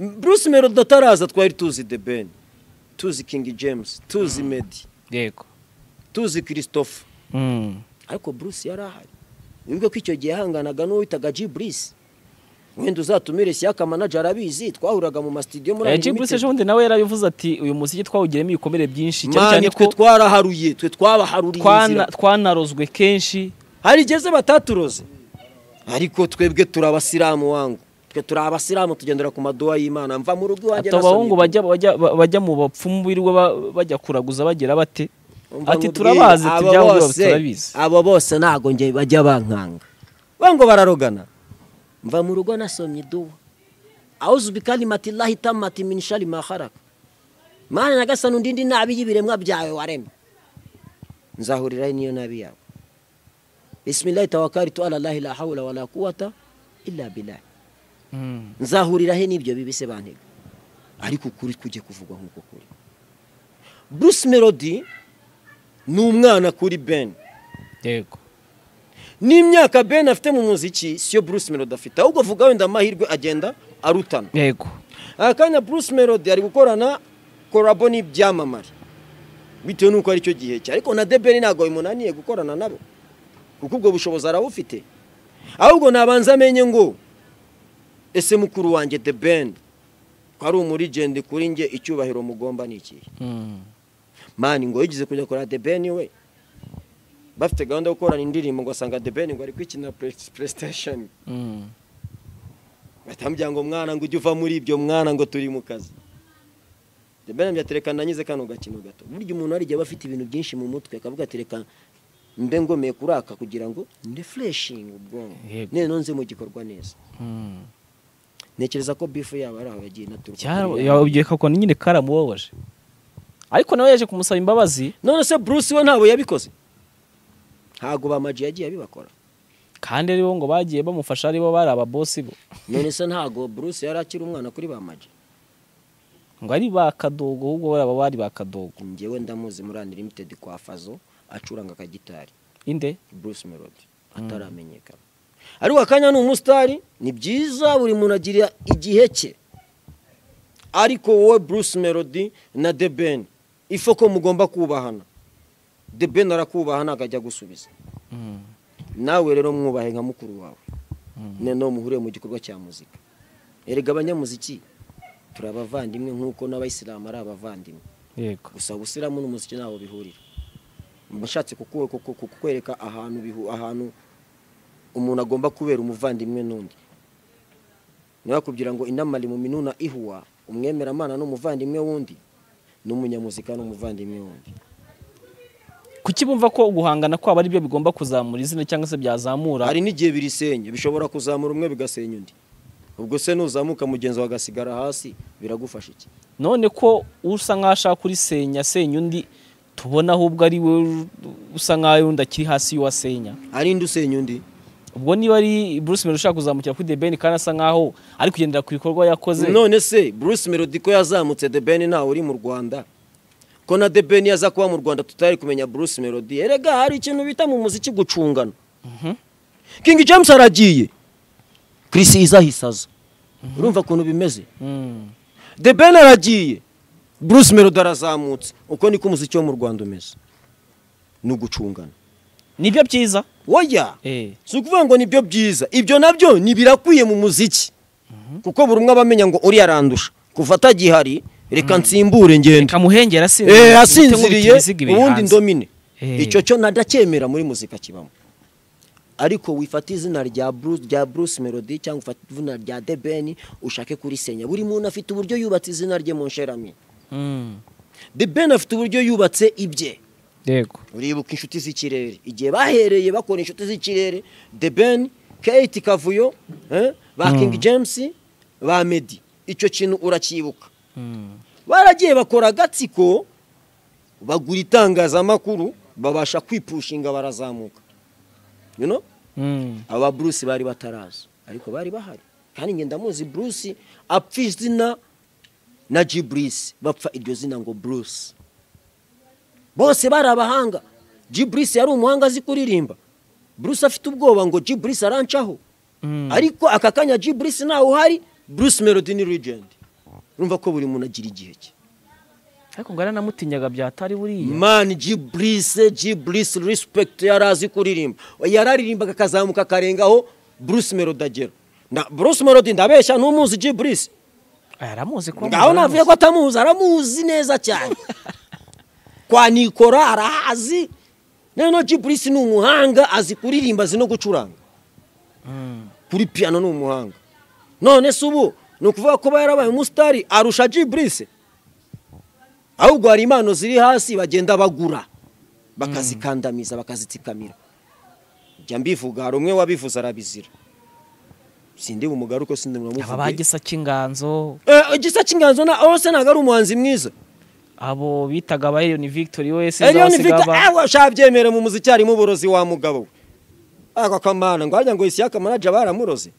Bruce Melody ataraza twari tuzi The Ben tuzi King James tuzi Meddy yego tuzi Christophe Mm. ariko Bruce yari ahari wibuke ko icyo gihe yahanganaga n'uwo witaga G Bruce wenda uzatumire Siaka manager arabizi twahuraga mu mastudio muri Eh, Jay Bruce ejo bundi nawe yarabivuze ati uyu muziki twawugiramo ibikomere byinshi cyane mani cyane twe ko twaraharuye twe twabaharuriye twana- inzira twanarozwe kenshi hari igeze bataturoze ariko twebwe turi abasilamu wangu twe turi abasilamu tugendera ku maduwa y'imana mva mu rugo iwanjye ati abahungu bajya bajya- bajya mu bapfumu birirwa ba- bajya kuraguza bagira bate Umva ati nkubwire, turabazi abo tujyaho bose- turabizi abo bose ntabwo njye bajya bankanga bango bararogana mva mu rugo nasomye iduwa awuzu bikari mati lahita mati minishari maharaka mana nyagasani undindi nabi y'ibiremwa byawe waremye nzahuriraho niyo nabi yawe bisimilahi tawakari tu alalahi la hawla wala quwata illa billahi Mm. nzahurira he n'ibyo bibi se bantega ariko ukuri kujye kuvugwa nk'uko kuri bruce melody ni umwana kuri ben yego n'imyaka ben afite mu muziki siyo bruce melody afite ahubwo vuga wenda amahirwe agenda arutana yego aha kanya bruce melody ari gukorana korabo n'ibyamamare bitewe n'uko aricyo gihe cye ariko na debeni ntabwo bimunaniye gukorana nabo kuko ubwo bushobozi arabufite ahubwo nabanza amenye ngo ese mukuru wanjye debeni ko ari umurigende kuri nge icyubahiro mugomba ni ikihe Mm. mani ngo yigeze kujya kureba debeni we bafite gahunda yo gukorana indirimbo ngo asanga debeni ngo ari kwikina playstation Mm. batambya ngo mwana ngo ujye uva muri ibyo mwana ngo turi mu kazi debeni mbyatereka nanyize kano gakino gato burya umuntu hari igihe aba afite ibintu byinshi mu mutwe akavuga ati reka mbe ngomeye kuraka kugira ngo ndefureshinge ubwonko Yego. none nze mu gikorwa neza Mm. ntekereza ko bifu yabo ari aho yagiye inaturuka kuri ya- yababwiye ko nyine karamubabaje ariko nawe yaje kumusaba imbabazi none se bruce we ntabwo yabikoze ntabwo bamaji yagiye abibakora kandi ari bo ngo bagiye bamufasha ari bo bari ababosi bo none se ntabwo bruce yari akiri umwana kuri bamaji ngo ari ba kadogo ahubwo bari aba bari ba kadogo njyewe ndamuzi muri unlimited kwa fazo acuranga akagitari inde Bruce Melody ataramenyekana ariko akanya ni umusitari ni byiza buri muntu agira igihe cye ariko wowe Bruce Melody na The Ben ife ko mugomba kubahana The Ben arakubahana akajya gusubiza nawe rero mwubahe nka mukuru wawe noneho muhure mu gikorwa cya muzika erega abanyamuziki turi abavandimwe nk'uko n'abayisilamu ari abavandimwe yego gusa ubusilamu n'umuziki ntaho bihurira mbashatse kukwereka ahantu bihu ahantu umuntu agomba kubera umuvandimwe n'undi niba kugira ngo inamari mu minuna ihuwa umwemeramana n'umuvandimwe w'undi n'umunyamuzika n'umuvandimwe w'undi kuki bumva ko guhangana kwabo ari byo bigomba kuzamura izina cyangwa se byazamura hari n'igihe birisenya bishobora kuzamura umwe bigasenya undi ubwo se nuzamuka mugenzi wawe agasigara hasi biragufasha iki none ko usa nk'aho ashaka kurisenya asenya undi tubona ahubwo ari we usa nk'aho undi akiri hasi y'uwasenya hari indi usenya undi ubwo niba ari bruce melody ushaka kuzamukira kuri the ben kandi asa nk'aho ari kugendera ku bikorwa yakoze none se bruce melody ko yazamutse the ben ntawe uri mu rwanda ko na the ben yaza kuba mu rwanda tutari kumenya bruce melody erega hari ikintu bita mu muziki gucungana king james aragiye chris izahise aza urumva ukuntu bimeze Mm. the ben aragiye bruce melody arazamutse uko niko umuziki wo mu rwanda umeze ni ugucungana nibyo byiza woya Eh. si ukuvuga ngo nibyo byiza ibyo nabyo ni birakwiye mu muziki kuko buri umwe aba amenya ngo uriya arandusha kuva atagihari reka nsimbure ngenda kamuhengera si Eh, asinziriye ubundi ndomine Eh. icyo cyo nadacyemera muri muzika kibamo ariko wifata izina rya Bruce rya Bruce Melody cyangwa ufata izina rya The Ben ushake kurisenya buri muntu afite uburyo yubatse izina rye mu nsherahamwe The Ben afite uburyo yubatse ibye yego uribuka inshuti z'ikirere igihe bahereye bakora inshuti z'ikirere The Ben Kate Kavuyo eh, ba King James ba Meddy icyo kintu uracyibuka baragiye bakora agatsiko bagura itangazamakuru babasha kwipushinga barazamuka you know? Mm. aba bruce bari bataraza ariko bari bahari kandi ngenda muzi bruce apfa izina na gibrice bapfa iryo zina ngo bruce bose bari abahanga gibrice yari umuhanga azi kuririmba bruce afite ubwoba ngo gibrice arancaho Mm. ariko aka kanya gibrice ntawe uhari bruce melody ni legend urumva ko buri muntu agira igihe cye ariko ngo yaranamutinyaga byatari buriya mani gibrice gibrice respect yari azi kuririmba yararirimbaga akazamuka akarengaho bruce melody agera Na- bruce melody ndabeshya n'umuzi gibrice yaramuzi ko ngaho navuye ko atamuzi aramuzi neza cyane kwa nikora arahazi noneho gibrice ni umuhanga azi kuririmba azi no gucuranga kuri piano ni umuhanga none se ubu ni ukuvuga ko aba yarabaye umusitari arusha gibrice ahubwo hari impano ziri hasi bagenda bagura bakazikandamiza bakazitsikamira jya mbivuga hari umwe wabivuze arabizira sindi bumugare uko sindi aba munamuvuge bagisa cy'inganzo Eh, igisa cy'inganzo na aho se ntabwo ari umuhanzi mwiza abo bitaga aba Elion Victory we se Elion Victor awe shabyemere mu muziki harimo uburozi wa mugabo we ako kamana ngo hajya ngo isiyaka manaja baramuroze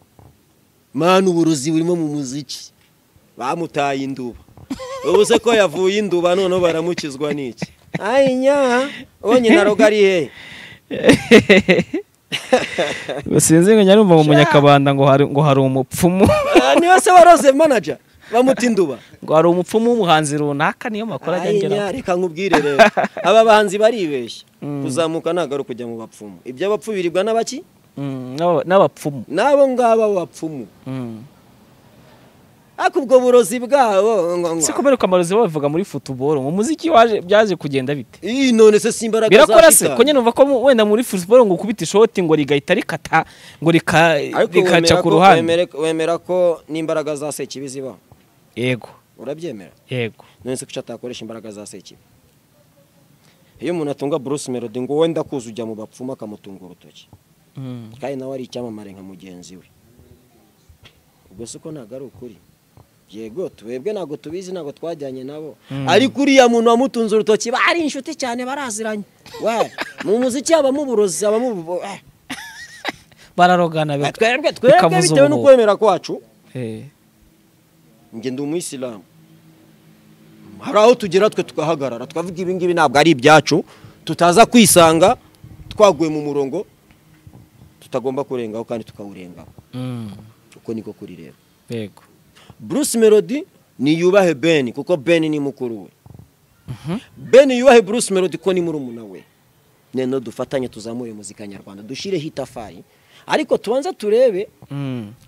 mana uburozi burimo mu muziki bamutaye induba ubu se ko yavuye induba noneho baramukizwa n'iki ayi nyaha uwo nyina roga ari hehe sinzi ngo nyarumva mu munyakabanda ngo hari ngo hari umupfumu Ah, niba se waroze manaja bamuta induba ngo hari umupfumu w'umuhanzi runaka niyo makuru ajya Ayi ngeraho nya, reka nkubwire rero aba bahanzi baribeshya kuzamuka ntabwo ari ukujya mu bapfumu iby'abapfu biribwa n'abaki Mm, n'aba- n'abapfumu n'abo ngabo bapfumu Mm. ariko ubwo burozi bwabo ngo- ngo- si kubera ko amarozi babivuga muri futuboro mu muziki waje byaje kugenda bite Ii, none se si imbaraga birakora za se shitani. ko nyine numva ko mu- wenda muri futuboro ngo ukubita ishoti ngo rigahita rikata ngo rika- Ariko rikaca wemera ku ko- ruhande wemere- wemera ko n'imbaraga za sekibi zibaho yego urabyemera yego none se kuki atakoresha imbaraga za sekibi iyo umuntu atunga bruce melody ngo wowe ndakuzi ujya mu bapfumu akamutunga urutoki Mm. kandi nawe ari icyamamare nka mugenzi we ubwo si uko ntabwo ari ukuri yego twebwe ntabwo tubizi ntabwo twajyanye nabo ariko uriya muntu wamutunze urutoki bari inshuti cyane baraziranye we mu muziki habamo uburozi habamo ubu eh. bararogana bika- twebwe twebwe bikabuza bitewe ubuhuha. n'ukwemera kwacu Eh. njye ndi umuyisilamu hari aho tugera twe tugahagarara tukavuga ibi ngibi ntabwo ari ibyacu tutaza kwisanga twaguye mu murongo tutagomba kurengaho kandi tukawurengaho Mm. uko niko kuri rero yego bruce melody niyubahe ben kuko ben ni mukuru we ben yubahe bruce melody ko ni murumuna we none dufatanye tuzamure muzika nyarwanda dushyireho itafari ariko tubanza turebe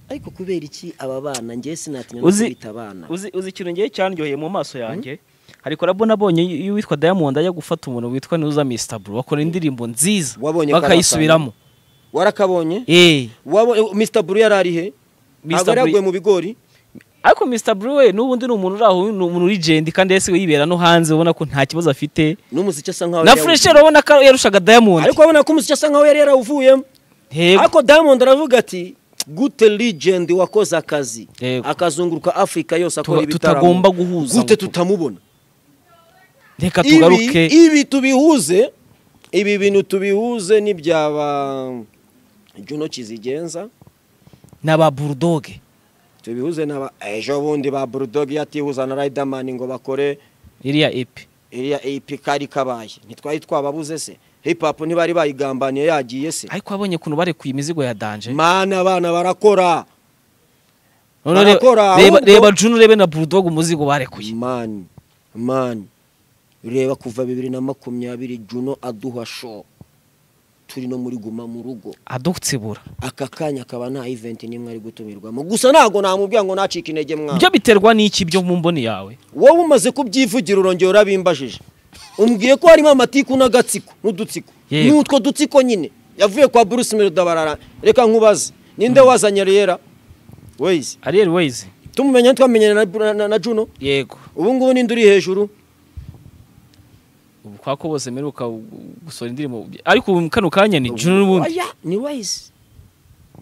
ariko kubera iki aba bana ngewe sinatinya no Uzi- kubita abana uzi uzi ikintu ngiye cyanryoheye mu maso yanjye hari korabo nabonye iyo uwitwa diamond ajya gufata umuntu witwa nuza mistaburo bakora indirimbo nziza Wabonye ko bakayisubiramo warakabonye eh Wabonye- Mr Blue yari ari he Mr. ntabwo yari Blue- yaguye mu bigori ariko Mr. Blue we n'ubundi ni umuntu uri aho ni umuntu legend kandi yese yibera no hanze ubona ko nta kibazo afite n'umuziki asa nkaho na yari Fresh rero ubona ko yarushaga Diamond ariko urabona ko umuziki asa nkaho yari yarawuvuyemo Yego. ariko diamond aravuga ati gute legend wakoze akazi Yego. akazunguruka afurika yose akora Tuba- ibitaramo tutagomba guhuza gute ngo- tutamubona reka tugaruke ibi ibi tubihuze ibi bintu tubihuze n'ibyaba juno kizigenza n'aba Bulldog tubihuze n'aba ejo bundi ba bulldog yatihuza na riderman ngo bakore iriya epi iriya ap kari kabaye ntitwari twababuze se hip hop ntibari bayigambaniye yagiye se ariko abonye kuntu barekuye imizigo ya Danger mana abana barakora Noneho re- barakora, reba ahubwo- reba Juno rebe na Bulldog umuzigo barekuye mani mani reba kuva bibiri na makumyabiri juno aduha show turi no muri guma mu rugo adutsibura aka kanya akaba nta event n'imwe ari gutumirwamo gusa ntabwo namubwira ngo nacike intege mwana ibyo biterwa n'iki byo mu mboni yawe wowe umaze kubyivugira urongera urabimbajije umbwiye ko harimo amatiku n'agatsiko n'udutsiko Yego. n'utwo dutsiko nyine yavuye kwa bruce merudabarara reka nkubaze ninde wazanye riyera wezi Ariel Ways tumumenya ntitwamenyane na, Bru- na, na juno yego ubu ngubu ninde uri hejuru ubu kwa ko bose mperuka gusohora indirimbo ariko ubu kano kanya ni Juno n'ubundi Oya, ni wezi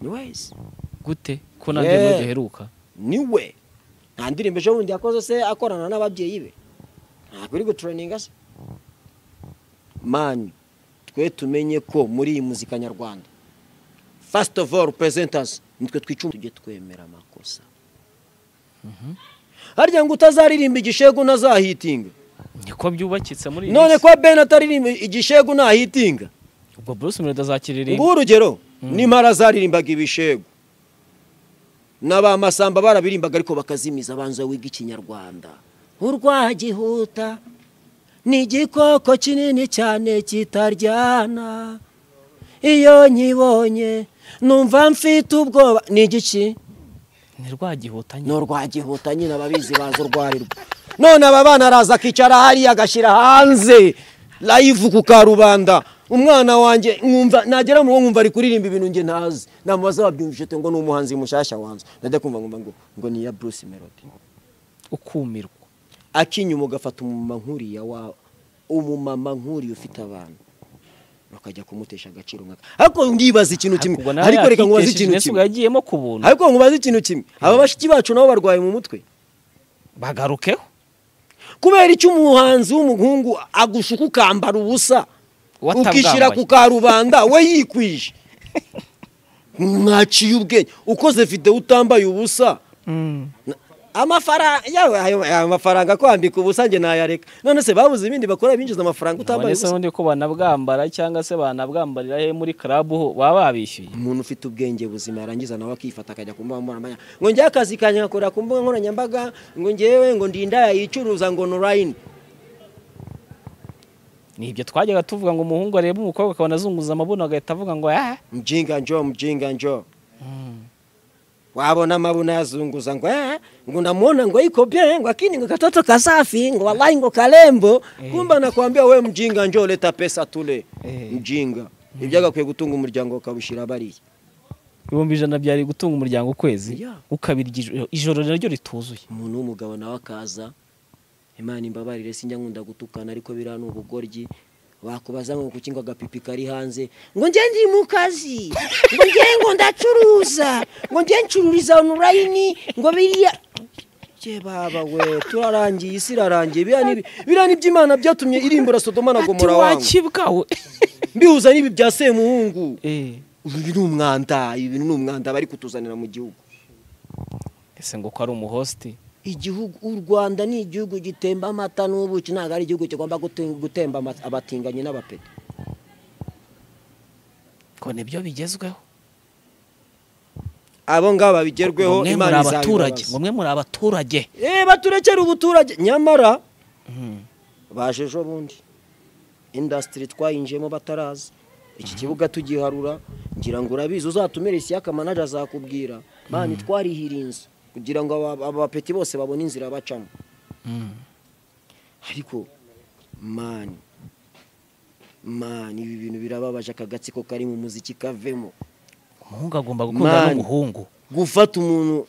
ni wezi gute ko nta ndirimbo Yeah. duheruka niwe nta ndirimbo ejo bundi yakoze se akorana n'ababyeyi be ntabwo uri guturaninga se mani twe tumenye ko muri iyi muzika nyarwanda fasiti ofu oru perezentasi nitwe twicuma tujye twemera amakosa harya ngo utazaririmba igishegu ntazahitinga niko byubakitse muri iyi none minsi. kwa bene ataririmba igishegu ntahitinga ubwo Bruce Melody azakirira ngubu urugero n'impara zaririmbaga ibishegu n'abamasamba barabirimbaga ariko bakazimiza abanza wiga ikinyarwanda urwagihuta ni igikoko kinini cyane kitaryana iyo nkibonye numva mfite ubwoba ni igiki ni rwagihutanye ni urwagihuta nyine ababizi baza urwarirwa none aba bana araza akicara hariya agashyira hanze layivu ku karubanda umwana wanjye nkumva nagera mu rugo nkumva ari kuririmba ibintu njye ntazi namubaza wabyumvise ute ngo ni umuhanzi mushyashya wanze ndajya kumva nkumva ngo ngo ni iya bruce melody ukumirwa akinyuma ugafata umumama nkuriya wa umumama nkuriya ufite abana ukajya kumutesha agaciro nkaka ariko ndibaza ikintu kimwe Ubwo nawe ariko reka nkubaze yakitesheje ikintu Jenoside kimwe yagiyemo ku buntu ariko nkubaze ikintu kimwe aba bashiki bacu nabo barwaye mu mutwe bagarukeho kubera icyo umuhanzi w'umuhungu agushuka ukambara ubusa Watabwambaye. ukishyira ku karubanda we yikwije mwaciye ubwenge ukoze video utambaye ubusa Na- amafaranga yawe ayo- aya mafaranga kwambika ubusa njye nayareka none se babuze ibindi bakora binjiza amafaranga utambaye none se ubusa ubundi ko banabwambara cyangwa se banabwambarira he muri club ho baba babishyuye umuntu ufite ubwenge buzima yarangiza nawe akifata akajya ku mbuga nkoranyambaga ngo njye akazi kanjye ngakorera ku mbuga nkoranyambaga ngo ngewe ngo ndinda yayicuruza ngo online ni ibyo twajyaga tuvuga ngo umuhungu arebe umukobwa akabona azunguza amabuno agahita avuga ngo ah mjinga njoo mjinga njoo wabona mabuna yazunguza ngo eh, ngo namuona ngo iko bien ngo akini ngo katoto kasafi ngo wallahi ngo kalembo kumba nakwambia we mjinga njoo leta pesa tule Eh. mjinga ibyagakwiye gutunga umuryango ukawushyira bariya ibihumbi ijana byari gutunga umuryango ukwezi Yeah. ukabirya ijoro- ijoro naryo rituzuye umuntu w'umugabo nawe akaza imana imbabarire sinjya nkunda gutukana ariko biriya ni ubugoryi bakubaza ngo kuki ngo agapipi kari hanze ngo njye ndi mu kazi ngo njye ngo ndacuruza ngo njye ncururiza onurayini ngo biriya Jye baba we turarangiye isi irarangiye biriya ni biriya ni iby'imana byatumye irimbura sodoma na gomora wangu wakibwawe mbihuza n'ibi bya semuhungu Eh, ibi ni umwanda ibi ni umwanda bari kutuzanira mu gihugu ese ngo ko ari umuhosti igihugu u rwanda ni igihugu gitemba amata n'ubuki ntabwo ari igihugu kigomba gute- gutemba ama- abatinganyi n'abapeti ngo nibyo bigezweho abo ngabo babigerweho ngo mwe muri imana abaturage ngo izabibabaza mwe muri abaturage eh baturekere ubuturage nyamara baje ejo bundi indasitiri twayinjiyemo bataraza iki kibuga tugiharura ngira ngo urabizi uzatumire isiyaka manaje azakubwira mani twarihira inzu kugira ngo aba- abapeti bose babone inzira bacamo ariko mani mani ibi bintu birababaje aka gatsiko kari mu muziki kavemo umuhungu agomba gukundana Man. n'umuhungu gufata umuntu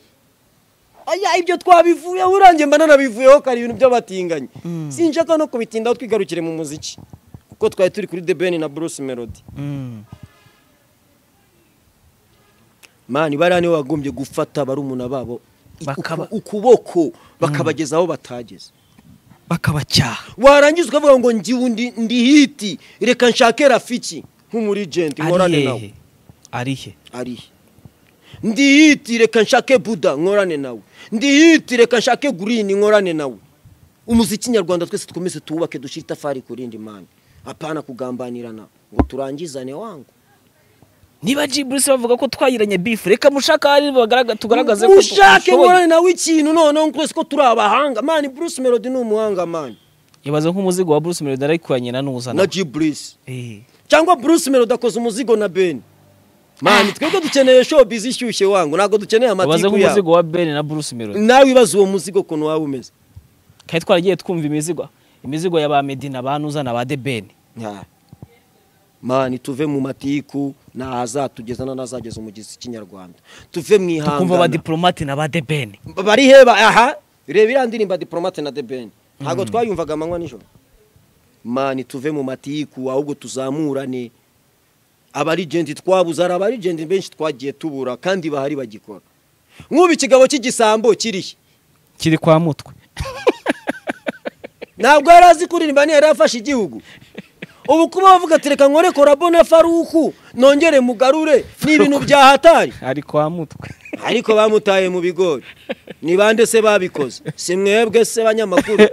aya ibyo twabivuyeho urangiye mba nanabivuyeho kare ibintu by'abatinganyi sinshaka no kubitindaho twigarukire mu muziki kuko twari turi kuri The Ben na Bruce Melody Mm. mani bariya nibo bagombye gufata barumuna babo i- Bakaba- uku- ukuboko bakabageza aho batageze bakabacyaha warangiza ukavuga ngo ngiwe ndi, ndi hiti reka nshake rafiki nk'umurigenti nkorane nawe arihe arihe ari he? ndi hiti reka nshake buda nkorane nawe ndi hiti reka nshake gurini nkorane nawe umuziki nyarwanda twese twumeze tuwubake dushyire itafari ku rindi mani apana kugambanirana ngo turangizane wangu niba G Bruce bavuga ko twayiranye beef reka mushaka hari bagaragaza tugaragaze ko ushake dushoboye. nkorane nawe ikintu noneho twese ko turi abahanga mani bruce melody ni umuhanga mani ibaze nk'umuzigo wa Bruce Melody arikuanye na nuzana na g bruce eh cyangwa bruce melody akoze umuzigo na ben mani twebwe dukeneye showbiz ishyushye wangu ntabwo dukeneye ibaze amatiku nk'umuzigo yawe wa Ben na Bruce Melody nawe ibaze uwo muzigo ukuntu waba umeze kandi twaragiye twumva imizigo imizigo ya ba Medina ba Nuzana ba The Ben Ya. mani tuve mu matiku ntahazatugeza n'azageza umugezi ikinyarwanda tuve mu tukumva ba ihangana diplomate na ba The Ben bari heba aha reba iriya ndirimbo ya diplomate na debeni ntabwo twayumvaga amanywa nijoro mani tuve mu matiku ahubwo tuzamurane abarigenti twabuze hari abarigenti benshi twagiye tubura kandi bahari bagikora nk'ubu ikigabo cy'igisambo kirihe kiri kwa mutwe ntabwo yari azi kuririmba niyo yari afashe igihugu ubu kuba bavuga ati reka nkore korabone faruku nongere mugarure ni ibintu byahatari ari kwa mutwe ariko bamutaye mu bigori ni bande se babikoze si mwebwe se banyamakuru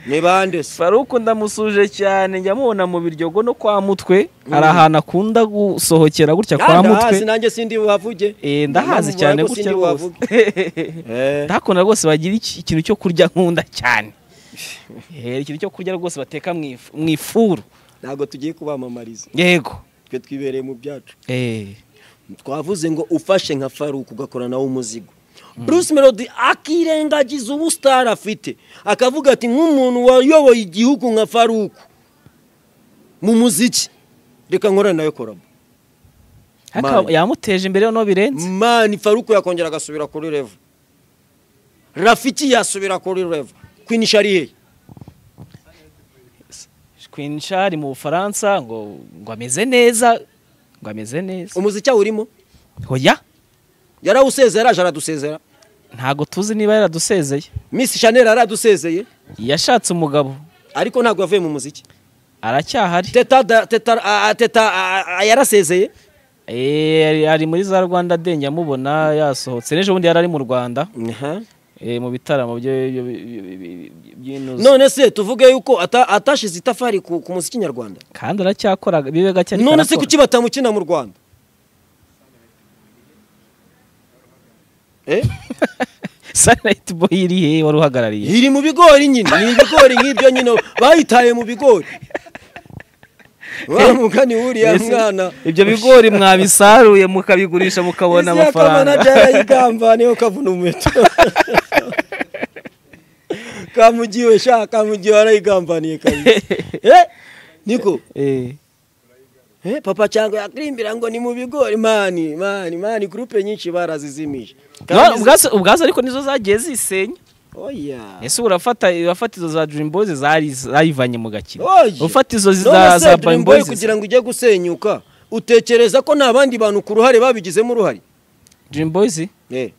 ni bande se Faruku ndamusuje cyane njya mubona mu biryogo no kwa mutwe ari ahantu akunda gusohokera gutya kwa ndahazi mutwe nanjye sindi buhavuge Eh, ndahazi cyane Ndanamubura ariko gutya sindi rwose buhavuge Eh, ndakunda rwose bagira iki- ikintu cyo kurya nkunda cyane Eh, ikintu cyo kurya rwose bateka mu ifu- mu ifuru ntabwo tugiye kubamamariza yego twe twibereye mu byacu Eh, twavuze ngo ufashe nka faruku ugakora nawe umuzigo bruce melody akirengagiza ubusitari afite akavuga ati nk'umuntu wayoboye igihugu nka faruku mu muziki reka nkorane nawe korabo haka- Man. yamuteje imbere noneho birenze mani faruku yakongera agasubira kuri revo rafiki yasubira kuri revo queen shari hehe Queen Charles mu Bufaransa ngo ngo ameze neza ngo ameze neza umuziki awurimo hoya yarawusezeye araje aradusezera ntago tuzi niba yaradusezeye miss chanel aradusezeye yashatse umugabo ariko ntabwo yavuye mu muziki aracyahari teta da- teta ah, teta ah, ah, yarasezeye Eh, ari- ari muri za Rwanda de njyamubona yasohotse n'ejo bundi yari ari mu Rwanda Aha. eh, mu bitaramo byo- byo- byo- byo- by'inuzi none se tuvuge yuko ata- atashize itafari ku ku muziki nyarwanda kandi aracyakora bibe gake ariko none se arakora. kuki batamukina mu rwanda Eh? Sunlight Boy iri he wari uhagarariye iri mu bigori nyine ni ibigori nk'ibyo nyine bayitaye mu bigori wa mugani wuriya Ese mwana ibyo bigori mwabisaruye mukabigurisha mukabona amafaranga amafaranga yarayigamba niyo kavuna umuheto kamugiwe sha kamugiwe arayigambaniye kabisa eh niko Eh, eh papa cyangwa yakirimbira ngo ni mu bigori mani mani mani groupe nyinshi barazizimije no, ubwazo ubwazo ariko nizo zagiye zisenya oya ese urafata urafata izo za Dream Boys zari zayivanye mu gakino Oya. ufata izo za None se za Dream Dream Boy Boys kugira ngo ujye gusenyuka utekereza ko nta bandi bantu ku ruhare babigizemo uruhare Dream Boys Eh.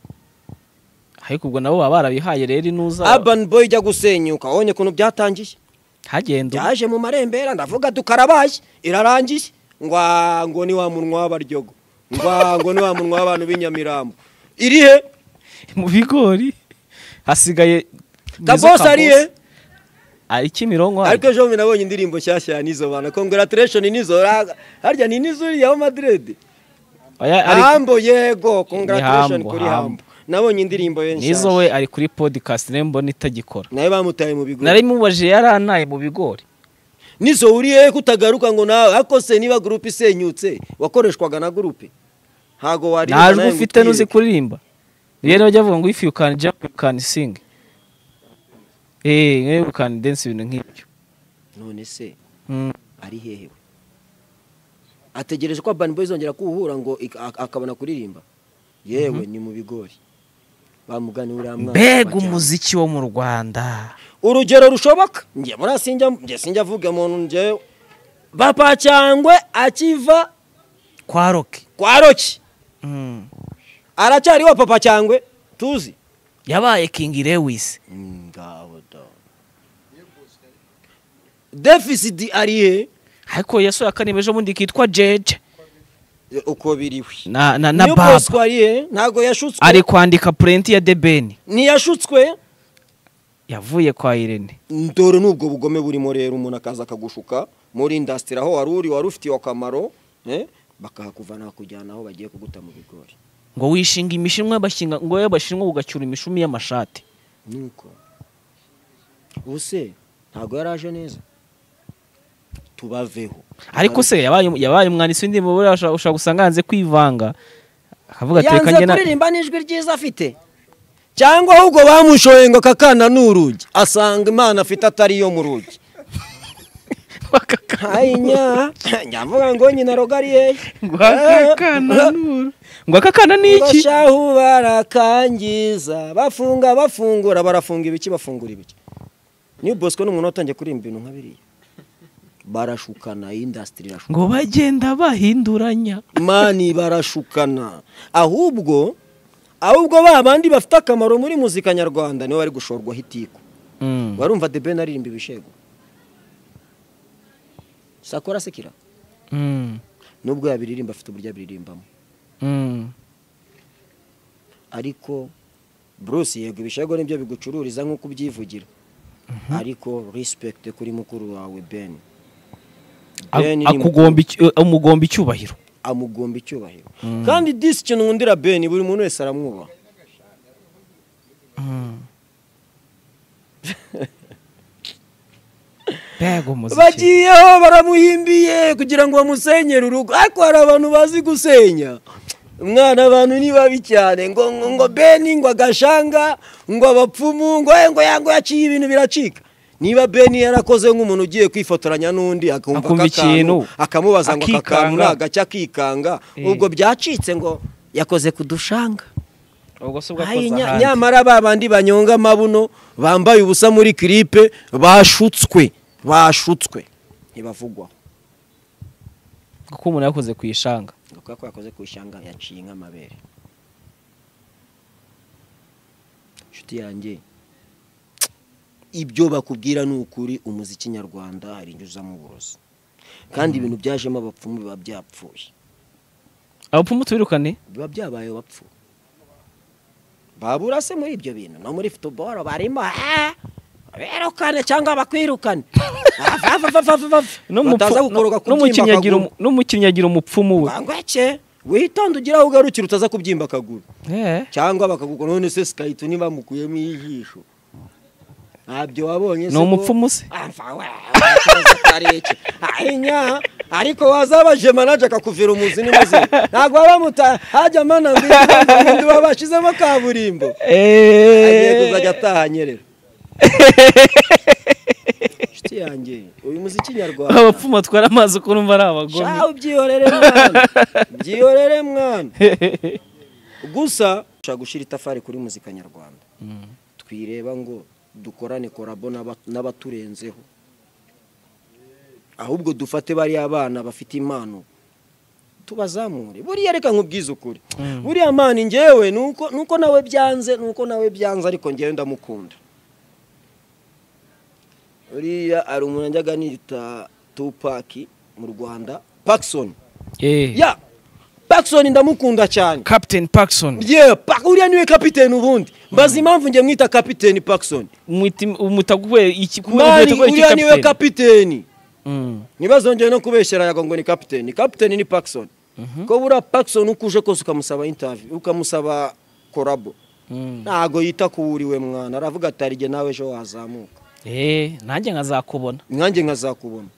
ariko ubwo nabo baba barabihaye rero inuza Urban Boy ijya gusenyuka wabonye ukuntu byatangiye hagenda byaje mu marembera ndavuga dukarabaye irarangiye ngwa ngo ni wa munwa w'abaryogo ngwa ngo ni wa munwa w'abantu b'inyamirambo iri he mu bigori hasigaye kabosi ari he ari Kimironko ariko ejo bundi nabonye indirimbo nshyashya ya nizo bana congratulation nizo ra- harya ni nizo uriya wa madrid Oya, ari- hambo yego congratulation Ni Humble, kuri Humble. hambo nabonye indirimbo ye nizo nshyashya we ari kuri podcast nembo nitagikora nawe bamutaye mu bigo nari mubajije yarantaye mu bigori nizo uriye kutagaruka ngo nawe ariko se niba gurupe isenyutse wakoreshwaga na gurupe ntabwo wareba ntajwe nawe ngo ufite nuzi utwirinde. kuririmba rero bajya bavuga ngo if you can jump you can sing eh you can dance ibintu nk'ibyo none se Mm. ari hehe we? ategereje ko Urban Boys zongera kuwuhura ngo ik- ak- akabona kuririmba yewe ni mu bigori bamugani uriya mwana mbega bajyana. umuziki wo mu rwanda urugero rushoboka njye muri sinjya njye sinjya avuga muntu njyewe papa cyangwe akiva kwa rock kwa roki Mm. aracyariho papa cyangwe tuzi yabaye king lewis ngabo da deficit ari he ariko yasohoye akaniba ejo bundi kitwa jeje uko biriwe na na na niyo baba bosco ari he ntabwo yashutswe ari kwandika purenti ya debeni ntiyashutswe yavuye kwa irene dore n'ubwo bugome burimo rero umuntu akaza akagushuka muri indasitiri aho wari uri wari ufitiye akamaro eh, bakahakuvana bakujyana aho bagiye kuguta mu bigori ngo wishinga imishinwa y'abashinga ngo wowe bashinwa ugacyura imishumi y'amashati nuko ubuse ntabwo yari aje neza tubaveho ariko se yabaye yabaye umwanditsi w'indirimbo buriya ushobora ushobora gusanga yanze kwivanga akavuga ati reka yanze njye na kuririmba n'ijwi ryiza afite cyangwa ahubwo bamushoye ngo kakana ni urugi asanga imana afite atari iyo mu rugi hayinya nyavuga ngo nyina rogari yehe ngo akakana nuru ngo akakana ni iki bashahu barakangiza bafunga bafungura barafunga ibiki bafungura ibiki niyo bosco ni umuntu watangiye kuririmba ibintu nka biriya barashukana indasitiri irashukana ngo bagenda bahinduranya mani barashukana ahubwo ahubwo ba bandi bafite akamaro muri muzika nyarwanda nibo bari gushorwaho itiku warumva the ben aririmba ibishego sakora sekira Mm, nubwo yabiririmba afite uburyo abiririmbamo mm. ariko bruce yego ibishego nibyo bigucururiza nk'uko ubyivugira ariko respect kuri mukuru wawe ben A- Ben ni akugomba icyu- umugomba icyubahiro amugomba icyubahiro kandi disi kintu nkundira ben buri muntu wese aramwubaha mbega umuziki bagiyeho baramuhimbiye kugira ngo bamusenyere urugo ariko hari abantu bazi gusenya umwana abantu ni babi cyane ngo ngo ngo beni ngo agashanga ngo abapfumu ngo eh, ngo ya ngo yaciye ibintu biracika niba beni yarakoze nk'umuntu ugiye kwifotoranya n'undi akumva Akumva ikintu, akakantu akamubaza ngo aka kantu akikanga. ni agacya akikanga Eh. ubwo byacitse ngo yakoze ku dushanga ubwo se Ayi, bwakoze nya- ahandi nyamara ba bandi banyonga amabuno bambaye ubusa muri kiripe bashutswe bashutswe ntibavugwaho kuko umuntu yakoze ku ishanga ngo kubera ko yakoze ku ishyanga yaciye nk'amabere inshuti yanjye ibyo bakubwira ni ukuri umuziki nyarwanda hari inyuzamo uburozi kandi ibintu byajemo abapfumu biba byapfuye abapfumu tubirukane biba byabaye bapfu babura se muri ibyo bintu no muri futuboro barimo "Ah, birukane cyangwa bakwirukane Ava, ava, ava, ava, ava. bataza gukoroka kubyimba akaguru n'umukinnyi agira umupfumu we bangweke witonde ugire aho ugarukira utaza kubyimba akaguru Eh, cyangwa bakagukora none se sikayito ntibamukuyemo ijisho ntabyo wabonye Ni umupfumu se? ahinya ariko wazabaje manaje akakuvira umuzi n'umuzi ntabwo bamuta hajya mana nduba bashizemo kaburimbo agiye kuzajya ataha nyerera inshuti yanjye uyu muziki nyarwanda abapfumu batwara amazi uko numva ari abagome shawe byihorere mwana byihorere mwana gusa ushaka gushyira itafari kuri muzika nyarwanda twireba ngo dukorane korabo n'aba- n'abaturenzeho ahubwo dufate bariya bana bafite impano tubazamure buriya reka nkubwize ukuri buriya mpano ngewe nuko nuko nawe byanze nuko nawe byanze ariko ngewe ndamukunda buriya hari umuntu njyaga nita tupaki mu rwanda pakisoni Eh, ya pakisoni ndamukunda cyane captain parkson Yeah, pa- uriya niwe kapiteni ubundi mbaza impamvu njye mwita kapiteni Paxson Mwita- umwita kubera iki kubera mani umwita kubera iki uriya niwe captain kapiteni Mm, ntibazongere no kubeshyera yago ngo ni kapiteni kapiteni ni Paxson ko buriya Paxson uko uje kose ukamusaba interview ukamusaba korabo mm. ntago yita ku wuriwe mwana aravuga ati arige nawe ejo wazamuka Eh, nanjye nkazakubona nkanjye nkazakubona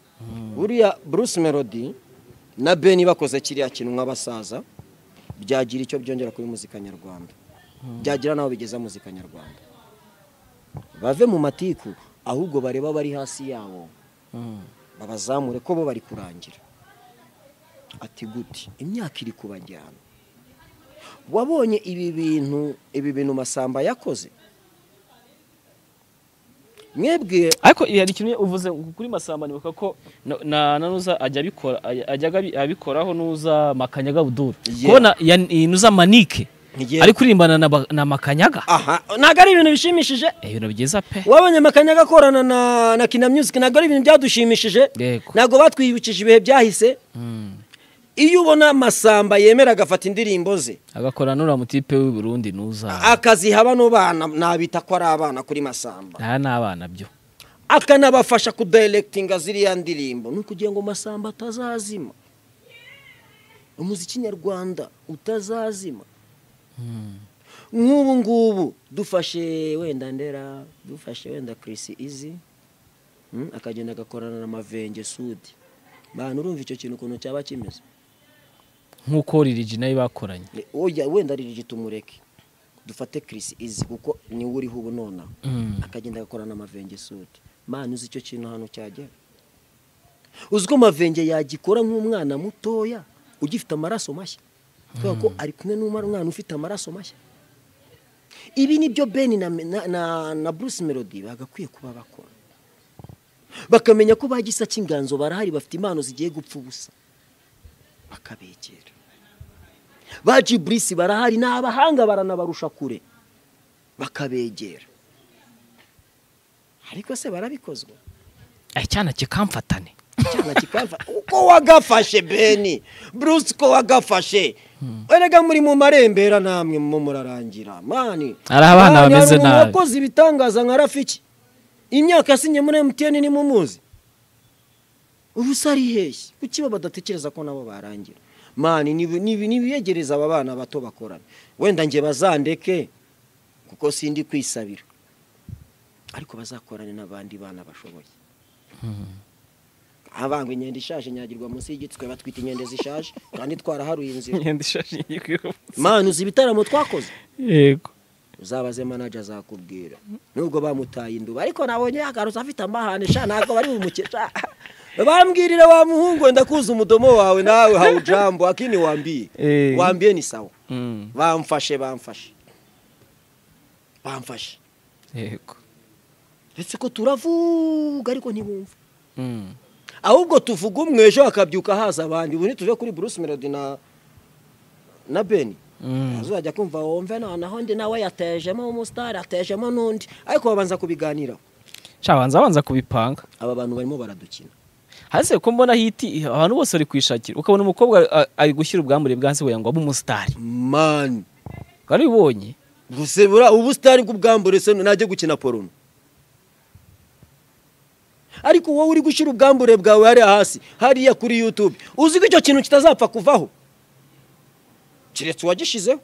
buriya bruce melody na beni bakoze kiriya kintu nk'abasaza byagira icyo byongera kuri muzika nyarwanda byagira n'aho bigeza muzika nyarwanda bave mu matiku ahubwo bareba bari hasi yabo babazamure ko bo bari kurangira ati guti imyaka iri kubajyana wabonye ibi bintu ibi bintu masamba yakoze mwebwe ariko hari ikintu uvuze kuri masamba nibuka ko na- na nanuza ajya abikora ajya- ajyaga abi- abikoraho nuza makanyaga buduru Yeah. kubona ya- iyi nuza manike Yeah. ari kurimbana na ba- na makanyaga aha ntabwo ari ibintu bishimishije Eh, ibintu byiza pe wabonye makanyaga akorana na na kina music ntabwo ari ibintu byadushimishije Yego. ntabwo batwibukije ibihe byahise Mm. iyo ubona masamba yemera agafata indirimbo ze agakora n'uriya mutipe w'i Burundi nuza akaziha bano bana nabita ko ari abana kuri masamba aya ni abana byo akanabafasha kudayirekitinga ziriya ndirimbo ni ukugira ngo masamba atazazima umuziki nyarwanda utazazima nk'ubu ngubu dufashe wenda ndera dufashe wenda kirisi izi mm, akagenda agakorana na mavenge sudi bantu urumva icyo kintu ukuntu cyaba kimeze nk'uko Lil G nayo bakoranye Ni- oya wenda riri tumureke dufate kirisi izi kuko niwe uriho ubu nonaha Mm. akagenda agakorana amavenge sudi mani uzi icyo kintu hano cyagera uzi ko mavenge yagikora nk'umwana mutoya ugifite amaraso mashya kubera ko ari kumwe n'umwana ufite amaraso mashya ibi nibyo beni na, na, na, na bruce melody bagakwiye kuba bakora bakamenya ko bagisa cy'inganzo barahari bafite impano zigiye gupfa ubusa bakabegera ba jiburisi barahari ni abahanga baranabarusha kure bakabegera ariko se barabikozwa Eh, cyana kikamfatane cyana kikava uko wagafashe beni bruce ko wagafashe erega muri mu marembera namwe mu murarangira mani Hari abana Mani, bameze hari umuntu nabi. wakoze ibitangaza nka rafiki imyaka yasinye muri emutiyeni ni mumuzi ubu se ari heshyi kuki bo badatekereza ko nabo barangira mani ni- ni- ni ibiyegereza aba bana bato bakorana wenda nge bazandeke kuko sindi kwisabira ariko bazakorane n'abandi bana bashoboye abangwa inyenda ishaje nyagirwa munsi y'igiti twe batwita inyenda zishaje kandi twaraharuye inzira imyenda ishaje y'igihugu mani uzi ibitaramo twakoze yego uzabaze manager azakubwira nubwo bamutaye induba ariko nabonye yagarutse afite amahane sha ntabwo bari bumukesha bambwirira wa muhungu ndakuza umudomo wawe nawe hawujambo akini wambiye Eh. wambiye ni sawa Mm, bamfashe bamfashe bamfashe yego ndetse ko turavuga ariko ntibumva Mm. ahubwo tuvuga umwe ejo hakabyuka haza abandi ubu ntituve kuri bruce melody na na beni Mm. azajya kumva wumve noneho undi nawe yatejemo umusitari atejemo n'undi ariko babanza kubiganiraho sha banza banza kubipanga aba bantu barimo baradukina hasi ko mbona hiti abantu bose bari kwishakira ukabona umukobwa a- ari gushyira ubwambure bwanze kugira ngo abe umusitari mani wari ubonye gusa buriya ubusitani bw'ubwambure se najya gukina porono ariko wowe uri gushyira ubwambure bwawe hariya hasi hariya kuri yutube uzi ko icyo kintu kitazapfa kuvaho keretse uwagishizeho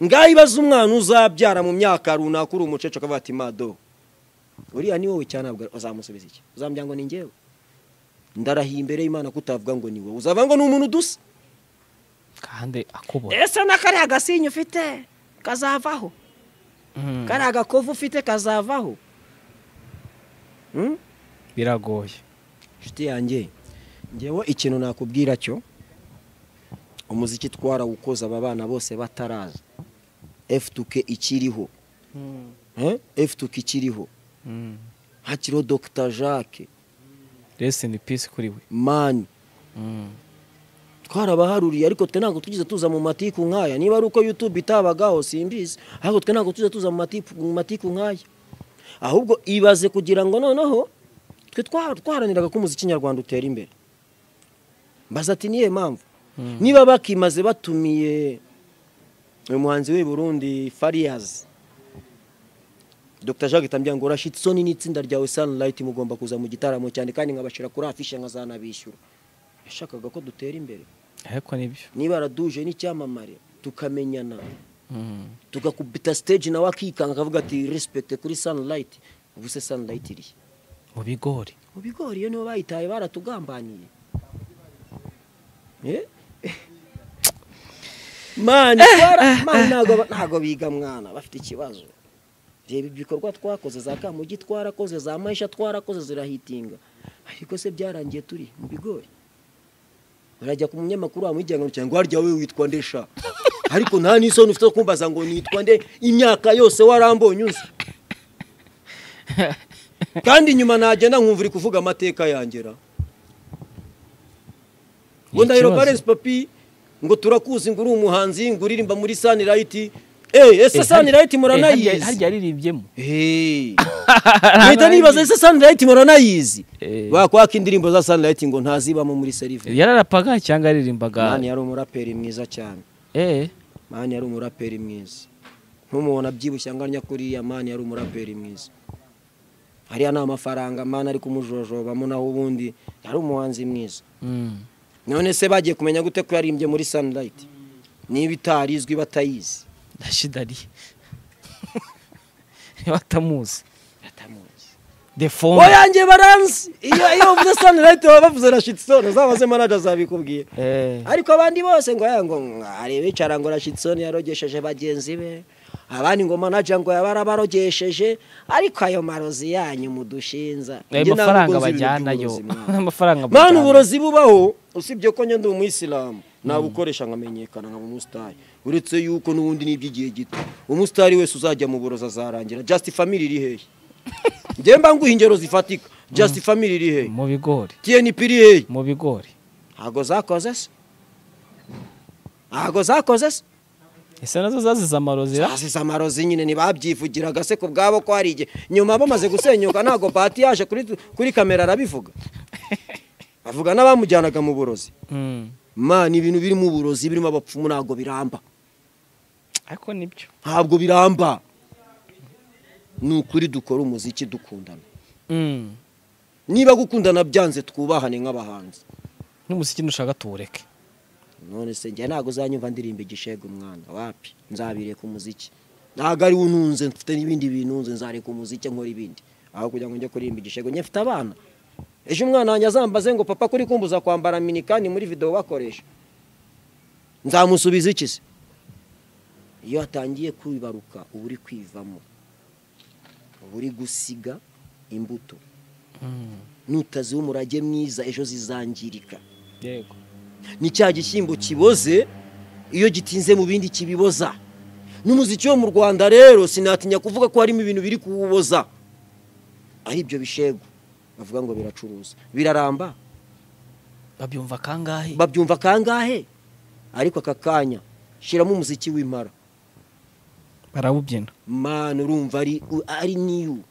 ngaho ibaze umwana uzabyara mu myaka runaka uri umucece akavuga ati mado uriya ni wowe cyane ntabwo uzamusubiza iki uzambwira ngo ni ngewe ndarahiye imbere y'imana kutavuga ngo ni wowe uzavuga ngo ni umuntu udusa kandi akubona ese n'akariya gasinye ufite kazavaho Mm. kariya gakovu ufite kazavaho biragoye inshuti yanjye ngewe ikintu nakubwira cyo umuziki twarawukoze aba bana bose bataraza f2k ikiriho Eh? f2k ikiriho hakiriho dr jacques rest in peace kuri we mani Mm. twarabaharuriye ariko twe ntabwo tugize tuza mu matiku nk'aya niba ari uko youtube itabagaho simbizi ariko twe ntabwo tugize tuza mu matiku, mu matiku nk'aya ahubwo ibaze kugira ngo noneho twe twa- twaharaniraga ko umuziki nyarwanda utera imbere mbaza ati niye mpamvu niba bakimaze batumiye uyu muhanzi w'i burundi fariyazi dr jacques tambia ngo urashitse isoni n'itsinda ryawe sunlight mugomba kuza mu gitaramo cyane kandi nkabashyira kuri afishe nkazanabishyura yashakaga ko dutera imbere ariko nibyo niba raduje n'icyamamare tukamenyana Mm. tugakubita stage nawe akikanga akavuga ati respect kuri sunlight ubu se sunlight iri mu bigori mu bigori iyo nibo bayitaye baratugambaniye Eh? mani twara- mani ntago ntago biga mwana bafite ikibazo reba ibikorwa twakoze za kamugi twarakoze za mahisha twarakoze zirahitinga ariko se byarangiye turi mu bigori urajya ku munyamakuru wamujyana ngo cyangwa harya wowe witwa nde sha ariko nta n'isoni ufite zo kumbaza ngo nitwa nde imyaka yose warambonye uzi kandi nyuma nagenda nkumva uri kuvuga amateka yangera ngo ndahiro ikibazo. parensi papi ngo turakuzi ngo uri umuhanzi ngo uririmba muri sanirayiti eee ese sanirayiti harya muranayizi harya yaririmbyemo Hey. Mpita nibaza ese Sunlight muranayizi Eh. bakwaka indirimbo za Sunlight ngo ntazibamo muri serive yararapaga cyangwa yaririmbaga mani yari umuraperi mwiza cyane eh mani yari umuraperi mwiza ntumubona abyibushye anganya kuriya mani yari umuraperi mwiza hariya ni amafaranga mani ari kumujojobamo naho ubundi yari umuhanzi mwiza mm. none se bagiye kumenya gute ko yarimbye muri Sunlight niba itarizwi batayizi ndashidari batamuzi batamuzi the phone oyange baranzi iyo iyo uvuze Sunlight baba bavuze na shitsone zaba se manager zabikubwiye eh ariko abandi bose ngo aya ngo areba icara ngo rashitsoni yarogesheje bagenzi be abandi ngo manaja ngo yabarabarogesheje ariko ayo marozi yanyu mudushinza ayo Njye ntabwo mafaranga nzi ibintu bajyana yo by'uburozi mwana. amafaranga Mwana bajyana. uburozi bubaho usibye ko njye ndi umuyisilamu nabukoresha nkamenyekana nkaba umusitari uretse yuko n'ubundi ni iby'igihe gito umusitari wese uzajya mu burozi azarangira just family iri hehe njye mba nguha ingero zifatika just family iri hehe mu bigori tnp iri hehe mu bigori ntabwo zakoze se ntabwo zakoze se ese nazo zazize amarozira zasize amarozi nyine ntibabyivugiraga se ku bwabo ko hari igihe nyuma bamaze gusenyuka ntabwo pati yaje kuri, kuri kamera arabivuga bavuga n'abamujyanaga mu burozi Mm. mana ibintu birimo uburozi birimo abapfumu ntabwo biramba ariko nibyo ntabwo biramba ni ukuri dukora umuziki dukundana Mm. niba gukundana byanze twubahane nk'abahanzi n'umuziki nushaka tuwureke none se njye ntabwo uzanyumva ndirimba igishega umwana wapi nzabireka umuziki ntabwo ari ununze mfite n'ibindi binunze nzareka umuziki nkora ibindi aho kugira ngo njye kuririmba igishego njye mfite abana ejo umwana wanjye azambaze ngo papa kuri kumbuza kwambara minikani muri videwo bakoresha nzamusubiza iki se iyo atangiye kwibaruka uba uri kwivamo uba uri gusiga imbuto Mm. nutaziho umurage mwiza ejo zizangirika yego ni cya gishyimbo kiboze iyo gitinze mu bindi kibiboza n'umuziki wo mu rwanda rero sinatinya kuvuga ko harimo ibintu biri kuwuboza ari ibyo bishego bavuga ngo biracuruza biraramba babyumva kangahe babyumva kangahe ariko aka kanya shyiramo umuziki w'impara barawubyina mani urumva ari u- ari niyu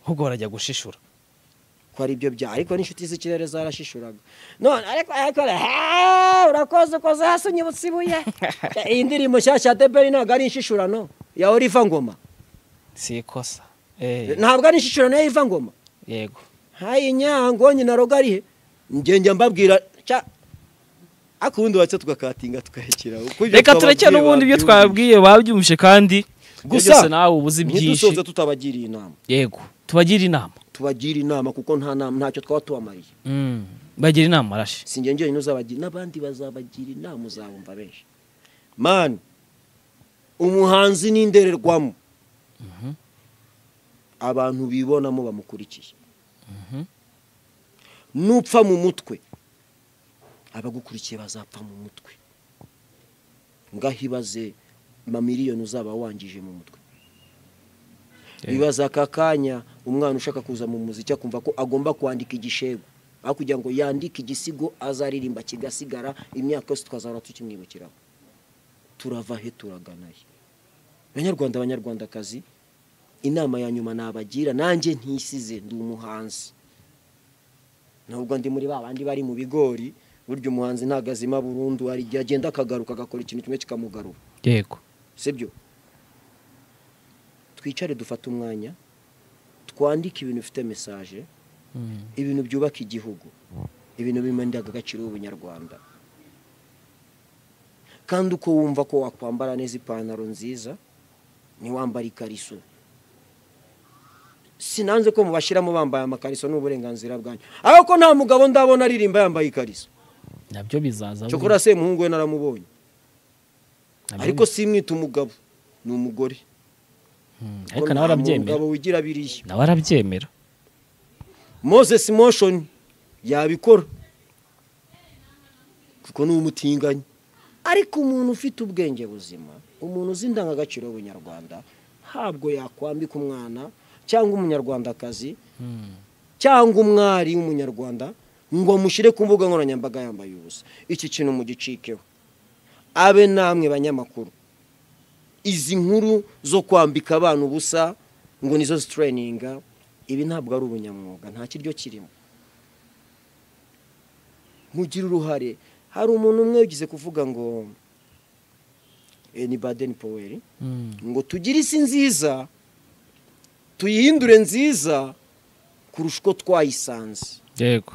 ahubwo barajya gushishura ko ari byo bya ariko n'inshuti z'ikirere zarashishuraga none ariko ariko "Heee, urakoze ukoze hasi unyibutsa ibuye iyi ndirimbo nshyashya ya deberi ntabwo ari inshishurano ya oliva ngoma si ikosa eh ntabwo ari inshishurano ya oliva ngoma yego hayi nyango nyina roga ari he njye njya mbabwira cya akundi watse tugakatinga tugahekera Uko ibyo reka twababwiye turekere n'ubundi ibyo babyumvise. twabwiye babyumvise kandi gusa gusa nawe ubuze byinshi ntidusoze tutabagiriye inama yego tubagira inama tubagira inama kuko nta nama ntacyo twaba tubamariye bagira inama arashi si njye njyenyine uzabagira n'abandi bazabagira inama uzabumva benshi mani umuhanzi ni indorerwamo abantu bibonamo bamukurikiye nupfa mu mutwe abagukurikiye bazapfa mu mutwe ngaho ibaze mamiliyoni uzaba wangije mu mutwe bibaza aka kanya umwana ushaka kuza mu muziki akumva ko agomba kwandika igishego aho kugira ngo yandike igisigo azaririmba kigasigara imyaka yose tukazahora tukimwibukiraho turava he turagana he banyarwanda banyarwandakazi inama ya nyuma nabagira nanjye ntisize ndi umuhanzi nubwo ndi muri ba bandi bari mu bigori burya umuhanzi ntabwo azima burundu hari igihe agenda akagaruka agakora ikintu kimwe kikamugarura yego sibyo twicare dufate umwanya twandike ibintu bifite mesaje ibintu byubaka igihugu ibintu bimanira agaciro ubunyarwanda kandi uko wumva ko wakwambara neza ipantaro nziza ntiwambare ikariso sinanze ko mubashyiramo bambaye amakariso n'uburenganzira bwanyu ariko ko nta mugabo ndabona aririmba yambaye ikariso nabyo bizaza cyokora se muhungu we naramubonye Nabyo ariko simwita umugabo ni umugore Mm, Kuko ariko nawe nta arabyemera mugabo wigira biriya nawe arabyemera moses motion yabikora kuko ni umutinganyi ariko umuntu ufite ubwenge buzima umuntu uzi indangagaciro y'ubunyarwanda ntabwo yakwambika umwana cyangwa umunyarwandakazi Mm. cyangwa umwari w'umunyarwanda ngo amushyire ku mbuga nkoranyambaga yambaye ubusa iki kintu mugicikeho abe namwe banyamakuru izi nkuru zo kwambika abana ubusa ngo nizo zitreyininga ibi ntabwo ari ubunyamwuga nta kiryo kirimo mugire uruhare hari umuntu umwe ugize kuvuga ngo eh, ni badeni poweri Mm. ngo tugire isi nziza tuyihindure nziza kurusha uko twayisanze yego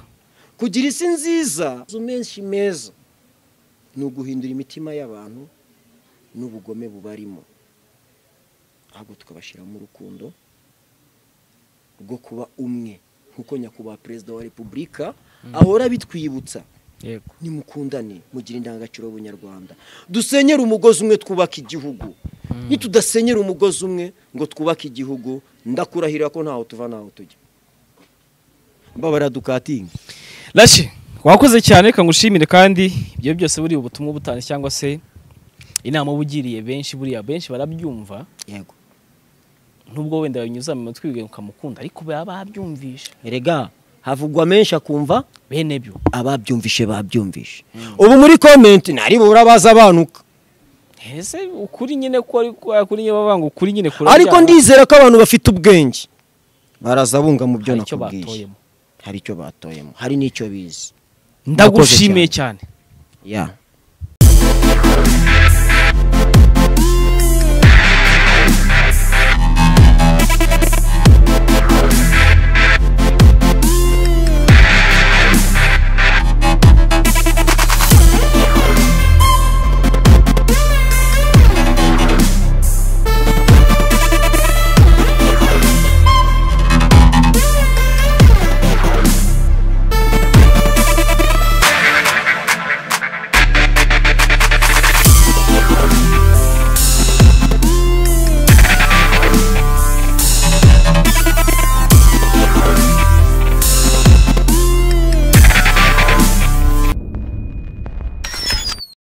kugira isi nziza amazu menshi meza ni uguhindura imitima y'abantu n'ubugome bubarimo ahubwo tukabashyiramo urukundo rwo kuba umwe nk'uko nyakubahwa perezida wa repubulika ahora bitwibutsa yego nimukundane mugire indangagaciro y'ubunyarwanda dusenyere umugozi umwe twubaka igihugu nitudasenyera umugozi umwe ngo twubake igihugu ndakurahirira ko ntaho tuva ntaho tujya mbabara dukatinga Rashi wakoze cyane reka ngushimire kandi ibyo byose buri ubutumwa butanze cyangwa se inama uba ugiriye benshi buriya benshi barabyumva yego nubwo wenda binyuza mu matwi bigaye ukamukunda ariko baba babyumvisha erega havugwa menshi akumva bene byo ababyumvishe babyumvishe ubu muri komenti ntari bubura baza abanuka ese ukuri nyine ko ari ko kuri nyine bavanga ukuri nyine kuri ariko ndizera ko abantu bafite ubwenge baraza bunga mu byo hari icyo nakubwiye batoyemo hari icyo batoyemo hari n'icyo bizi Murakoze ndagushimiye cyane ya